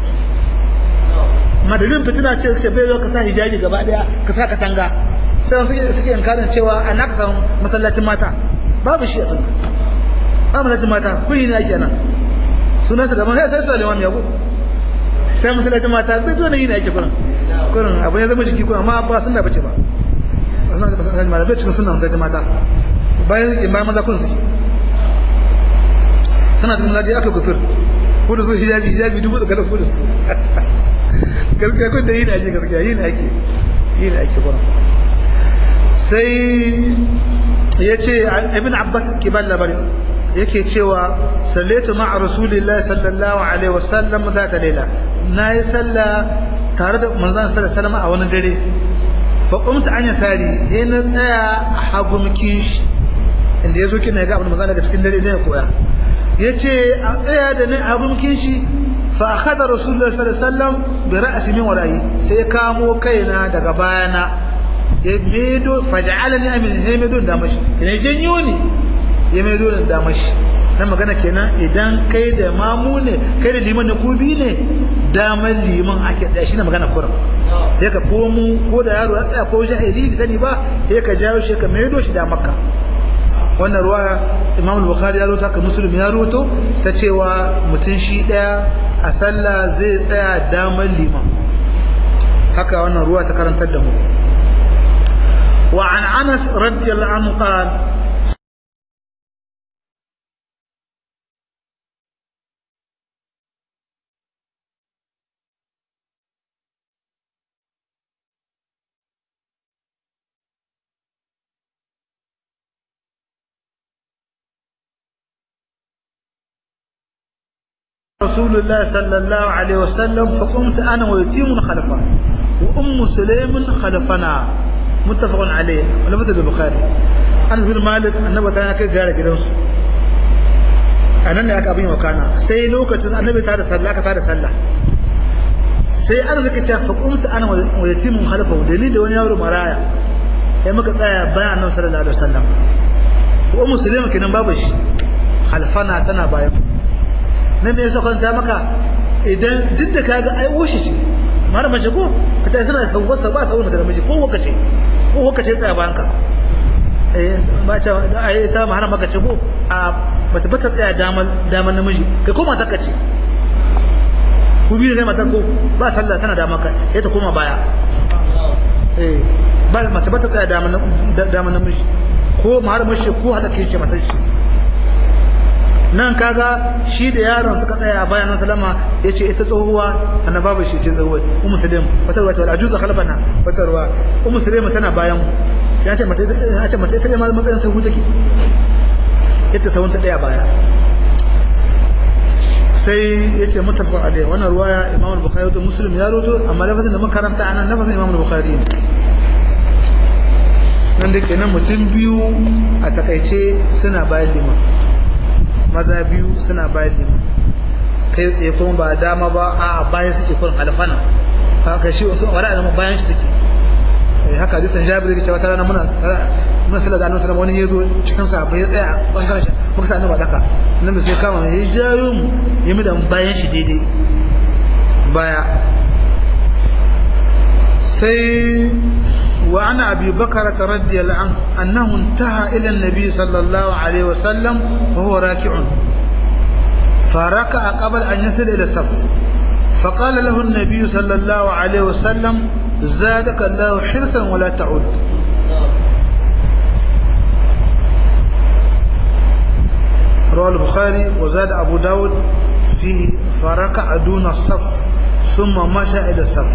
madalin fitina ce ce bai zo ka sa hijabi gaba daya ka sa katanga sai suke suke inkarin cewa an aka samu masallacin mata babu shi a sunna ba masallacin mata kuyi ne ake nan sunansa da man sai sai Sulaiman ya go sai masallacin mata bai zo ne yi ne ake kurin kurin abu ne zama jiki kurin amma ba sunna bace ba sunna ba sunna ba bai cikin sunna masallacin mata bayan in bayan maza kun suke sana cikin masallaci aka gufir ko da su hijabi hijabi dubu da kalafu da su gaskiya kun da yi ne ake gaskiya yi ne ake yi ne ake kurin sai ya ce ibn abbas kiban labarin yake cewa sallaitu ma'a rasulillahi sallallahu alaihi wasallam za ta laila na yi sallah tare da manzon sallallahu alaihi a wani dare fa qumtu an yasari sai na tsaya a hagumkin shi inda yazo kina ga abin manzon daga cikin dare ne ya koya yace a tsaya da ni a hagumkin shi fa akhadha rasulullahi sallallahu alaihi wasallam bi ra'si min wara'i sai kamo kaina daga bayana ya medo faj'alani amin sai medo da mashi kina janyo ni ya mai dole da mashi na magana kenan idan kai da mamu ne kai da liman na kubi ne damar liman ake da shi na magana kuram sai ka komo ko da yaro ya tsaya ko jahili da sani ba sai ka jawo shi ka maido shi da makka wannan ruwa imam al-bukhari ya rota ka muslim ya roto ta cewa mutum shi daya a sallah zai tsaya damar liman haka wannan ruwa ta karantar da mu wa an anas radiyallahu anhu qala رسول الله صلى الله عليه وسلم فقمت أنا ويتيم خلفه وأم سليم خلفنا متفق عليه ولفت البخاري أنس بن مالك النبي كان كي قال جلوس أنا ne aka abin wakana sai lokacin annabi ta da sallah aka da sallah sai an zaka ta faqumtu ana wa yatimun khalfahu da ni da wani yaro maraya sai muka tsaya bayan annabi sallallahu alaihi wasallam ko musulmi kenan babu shi khalfana tana bayan nan me yasa kwanta maka idan duk da kaga ai woshi ce mara mace ko ka ta suna sauwar ba sauwar da miji ko waka ce ko waka ce tsaya bayan ka eh ba ta ai ta mahara maka ce ko a bata bata tsaya daman daman namiji kai ko mata ka ce ku biyu kai mata ko ba sallah tana da maka sai ta koma baya eh ba mace bata tsaya daman daman namiji ko mahara mace ko hada ke ce mata shi nan kaga shi da yaron suka tsaya a bayan sallama yace ita tsohuwa annaba ba shi ce tsohuwa ummu salim wata ruwa ta ajuza khalfana wata ruwa ummu salim tana bayan ya ce mata ya ce mata ita ne ma matsayin sahu take ita sahun ta daya baya sai ya ce mutafaq alai wannan ruwaya Imam al-Bukhari da Muslim ya roto amma lafazin da makaranta anan lafazin Imam al-Bukhari ne nan da kenan mutum biyu a takaice suna bayan liman maza biyu suna bayan liman kai tsaye kuma ba dama ba a bayan suke kun alfana haka shi wasu wara da bayan shi take haka hadisin Jabir yake cewa tarana muna muna sallar da annabi wani yazo cikin sa bai tsaya bangaren shi muka sa annabi daka annabi sai kama ya jayo mu ya mu da bayan shi daidai baya sai wa ana abi bakara radiyallahu anhu annahu intaha ila an-nabi sallallahu alaihi wasallam wa huwa raki'un فركع قبل أن يصل إلى الصف فقال له النبي صلى الله عليه وسلم زادك الله حرصا ولا تعود رواه البخاري وزاد أبو داود فيه فركع دون الصف ثم مشى إلى الصف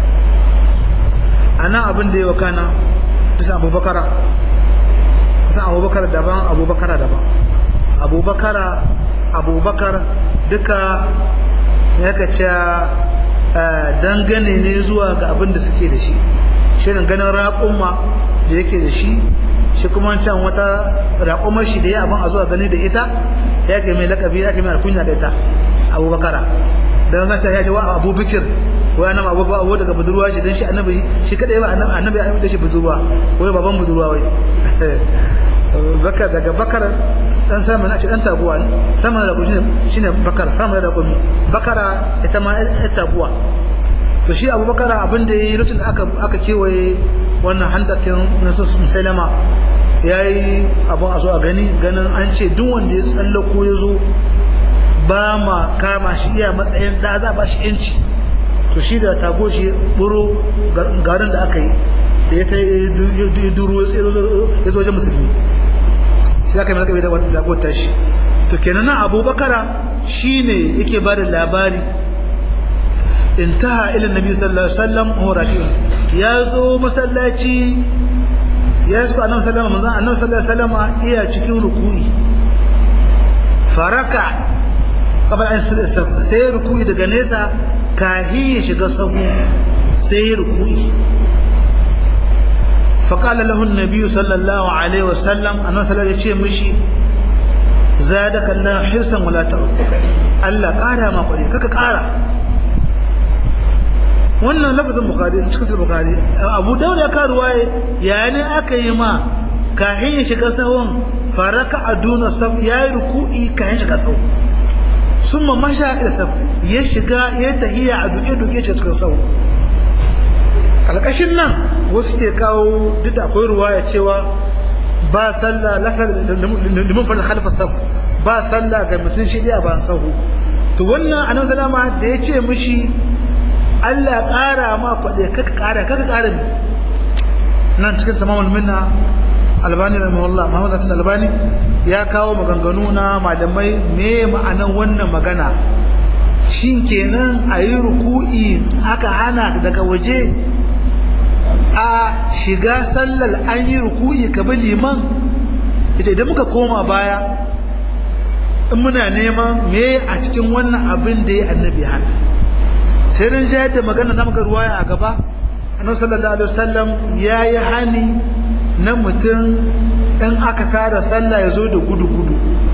أنا أبن دي وكان تسع أبو بكر تسع أبو بكر دبان أبو بكر دبان أبو بكر أبو بكر دكا يكتشا dangane ne zuwa ga abin da suke da shi shirin ganin raƙumma da yake da shi shi kuma can wata raƙumar shi da ya abin a zuwa gani da ita ya ke mai lakabi ya ke mai alkunya da ita abubakara don zata ya ce wa abu bikir ko ya nama abu abu daga budurwa shi don shi annabi shi kadai ba annabi ya da shi budurwa ko baban budurwa wai bakar daga bakar dan sama na ce dan taguwa sama da kuji shine bakar sama da kuji bakara ita ma ita taguwa to shi Abu Bakar abin da yayi lokacin da aka aka kewaye wannan handakin nasu musailama yayi abun a zo a gani ganin an ce duk wanda ya tsallako ya zo ba ma kama shi iya matsayin da za ba shi yanci to shi da tago shi buro garin da aka yi da ya ta yi duro ya zo wajen musulmi sai aka yi malaka bai da wata zagota shi to kenan nan abubakara shine yake ba da labari intaha ila nabi sallallahu alaihi wasallam huwa raki'un ya zo masallaci ya zo annabi sallallahu alaihi wasallam annabi sallallahu alaihi wasallam iya cikin ruku'i faraka qabla an sai ruku'i daga nesa kahi ya shiga sahu sai ruku'i فقال له النبي صلى الله عليه وسلم أنه صلى الله عليه وسلم زادك الله حرصا ولا تعود Allah ƙara ma kuɗi kaka ƙara wannan lafazin bukari cikin bukari abu daud ya ka ruwaye yayin aka yi ma kahin ya shiga sahun faraka aduna saf ya yi ruku'i kahin shiga sahun sun ma masha ila saf ya shiga ya tahiya a duke duke shi cikin sahun alƙashin nan wasu ke kawo duk da akwai ruwaya cewa ba sallah liman fara khalfa saf ba sallah ga mutum shi a ban sahu to wannan annabi sallama da ya ce mishi Allah ƙara ma kwaɗe kaka ƙara kaka ƙara ne nan cikin tamamul minna albani rahimahullah muhammad hasan albani ya kawo maganganu na malamai me ma'anan wannan magana shin kenan a yi ruku'i aka hana daga waje a shiga sallar an yi ruku'i ka bi liman ita idan muka koma baya in muna neman me a cikin wannan abin da ya annabi hana sai rin jayar da magana na maka ruwaya a gaba annabi sallallahu alaihi wasallam yayi hani na mutum in aka tara sallah ya zo da gudu gudu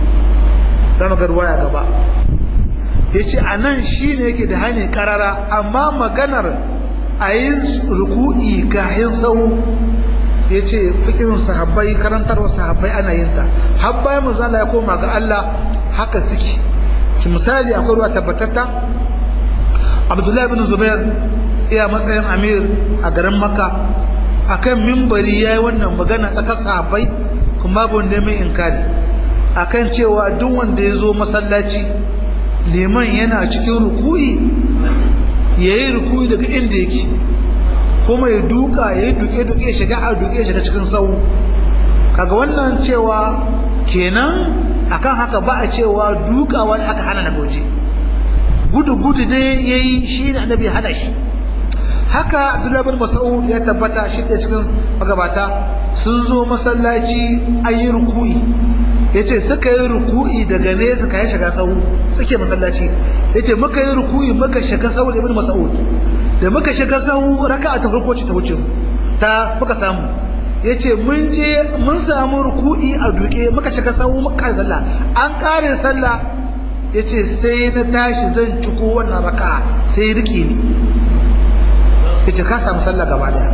za mu ga ruwaya gaba yace anan shine yake da hani karara amma maganar a yi ruku'i kahin sau ya ce fikin sahabbai karantarwa sahabbai ana yin ta har bayan manzala ya koma ga Allah haka suke ci misali akwai ruwa tabbatatta abdullahi bin zubair iya matsayin amir a garin makka akan mimbari ya yi wannan magana tsakar sahabbai kuma babu wanda mai inkari akan cewa duk wanda ya zo masallaci liman yana cikin ruku'i ya yi ruku'i daga inda yake kuma ya duka ya yi duke-duke shiga a duke shiga cikin sau kaga wannan cewa kenan akan haka ba a cewa duka wani aka hana na goje gudu-gudu ne ya yi shi ne annabi hana shi haka Abdullah bin Mas'ud ya tabbata shi da cikin magabata sun zo masallaci ayi ruku'i yace suka yi ruku'i daga ne suka yi shiga sahu suke masallaci yace muka yi ruku'i muka shiga sahu da ibn Mas'ud da muka shiga sahu raka'a ta farko ce ta wuce ta muka samu yace mun je mun samu ruku'i a duke muka shiga sahu muka sallah an kare sallah yace sai na tashi zan ciko wannan raka'a sai rike ni yace ka samu sallah gaba daya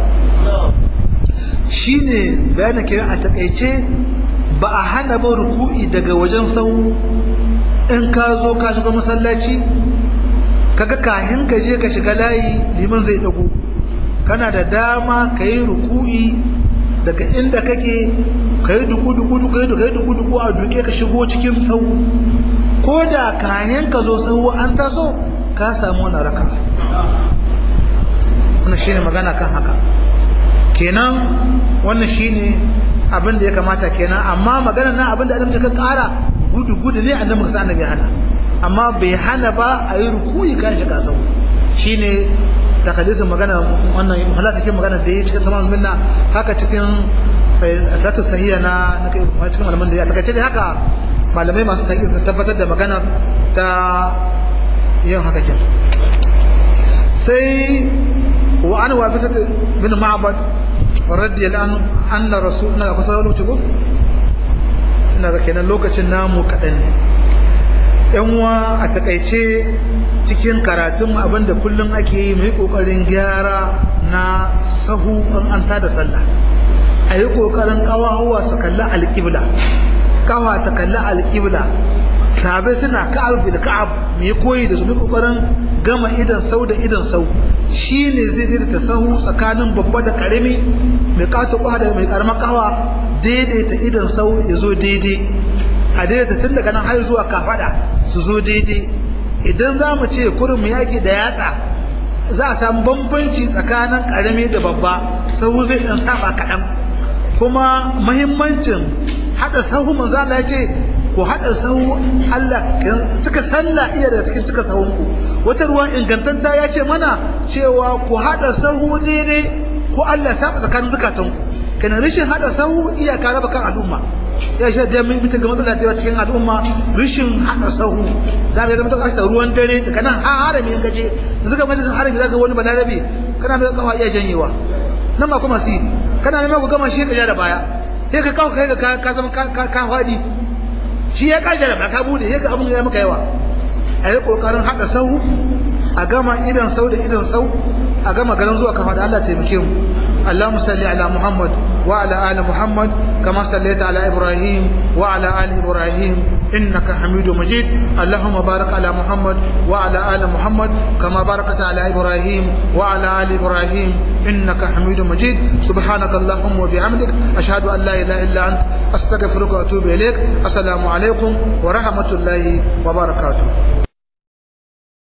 shine bayanin kiran a takeice ba a hana ba ruku'i daga wajen sahu in ka zo ka shiga masallaci kaga kahin ka je ka shiga layi liman zai dago kana da dama ka yi ruku'i daga inda kake ka yi duku duku duku ka yi duku duku a duke ka shigo cikin sahu ko da kayan ka zo sahu an taso ka samu wani raka wannan shine magana kan haka kenan wannan shine abin da ya kamata kenan amma magana na abin da alimta ka kara gudu gudu ne annabi ka annabi hana amma bai hana ba a yi rukuyi kan shi kasau shine takadisin magana wannan halaka cikin magana da ya cikin tamam minna haka cikin zatu sahiya na na cikin malaman da ya takaice dai haka malamai masu taƙi su tabbatar da magana ta yin haka kin sai wa an wa bisa bin ma'bad radiyallahu anhu anna rasul na kusa lokaci ko ina ga kenan lokacin namu kadan ne yan uwa a takaice cikin karatun abinda kullum ake yi mai kokarin gyara na sahu an an tada sallah a yi kokarin kawawa su kalli alƙibla kawa ta kalli alƙibla sabai suna ka'ab bil ka'ab mai koyi da su bi kokarin gama idan sau da idan sau shine zai daidaita sahu tsakanin babba da karami mai kato kwa da mai karamar kawa daidaita idan sau ya zo daidai a daidaita tun daga nan har zuwa kafada su zo daidai idan za mu ce kurin mu yaki da yatsa za a samu bambanci tsakanin karami da babba sahu zai dan saba kaɗan kuma mahimmancin haɗa sahu manzo Allah ya ce ku haɗa sahu Allah suka sallah iya daga cikin cika sahunku wata ruwan ingantanta ya ce mana cewa ku haɗa sahu daidai ko Allah saba tsakanin zukatanku kana rashin haɗa sahu iya ka raba kan al'umma ya shi da mun mutum ga matsala da cikin al'umma rashin haɗa sahu da ga mutum ka ruwan dare daga nan har harami in gaje da zuka majalisar harami zaka wani balarabe kana mai kafa iya janyewa nan ma kuma si kana neman ku gama shi ka ja da baya sai ka kawo kai ka ka zama ka ka fadi shi ya kaje da ka bude sai ka abun ya maka yawa a yi kokarin hada sau a gama idan sau da idan sau a gama garin zuwa kafa da Allah taimake mu اللهم صل على محمد وعلى آل محمد كما صليت على إبراهيم وعلى آل إبراهيم إنك حميد مجيد اللهم بارك على محمد وعلى آل محمد كما باركت على إبراهيم وعلى آل إبراهيم إنك حميد مجيد سبحانك اللهم وبحمدك أشهد أن لا إله إلا أنت أستغفرك وأتوب إليك السلام عليكم ورحمة الله وبركاته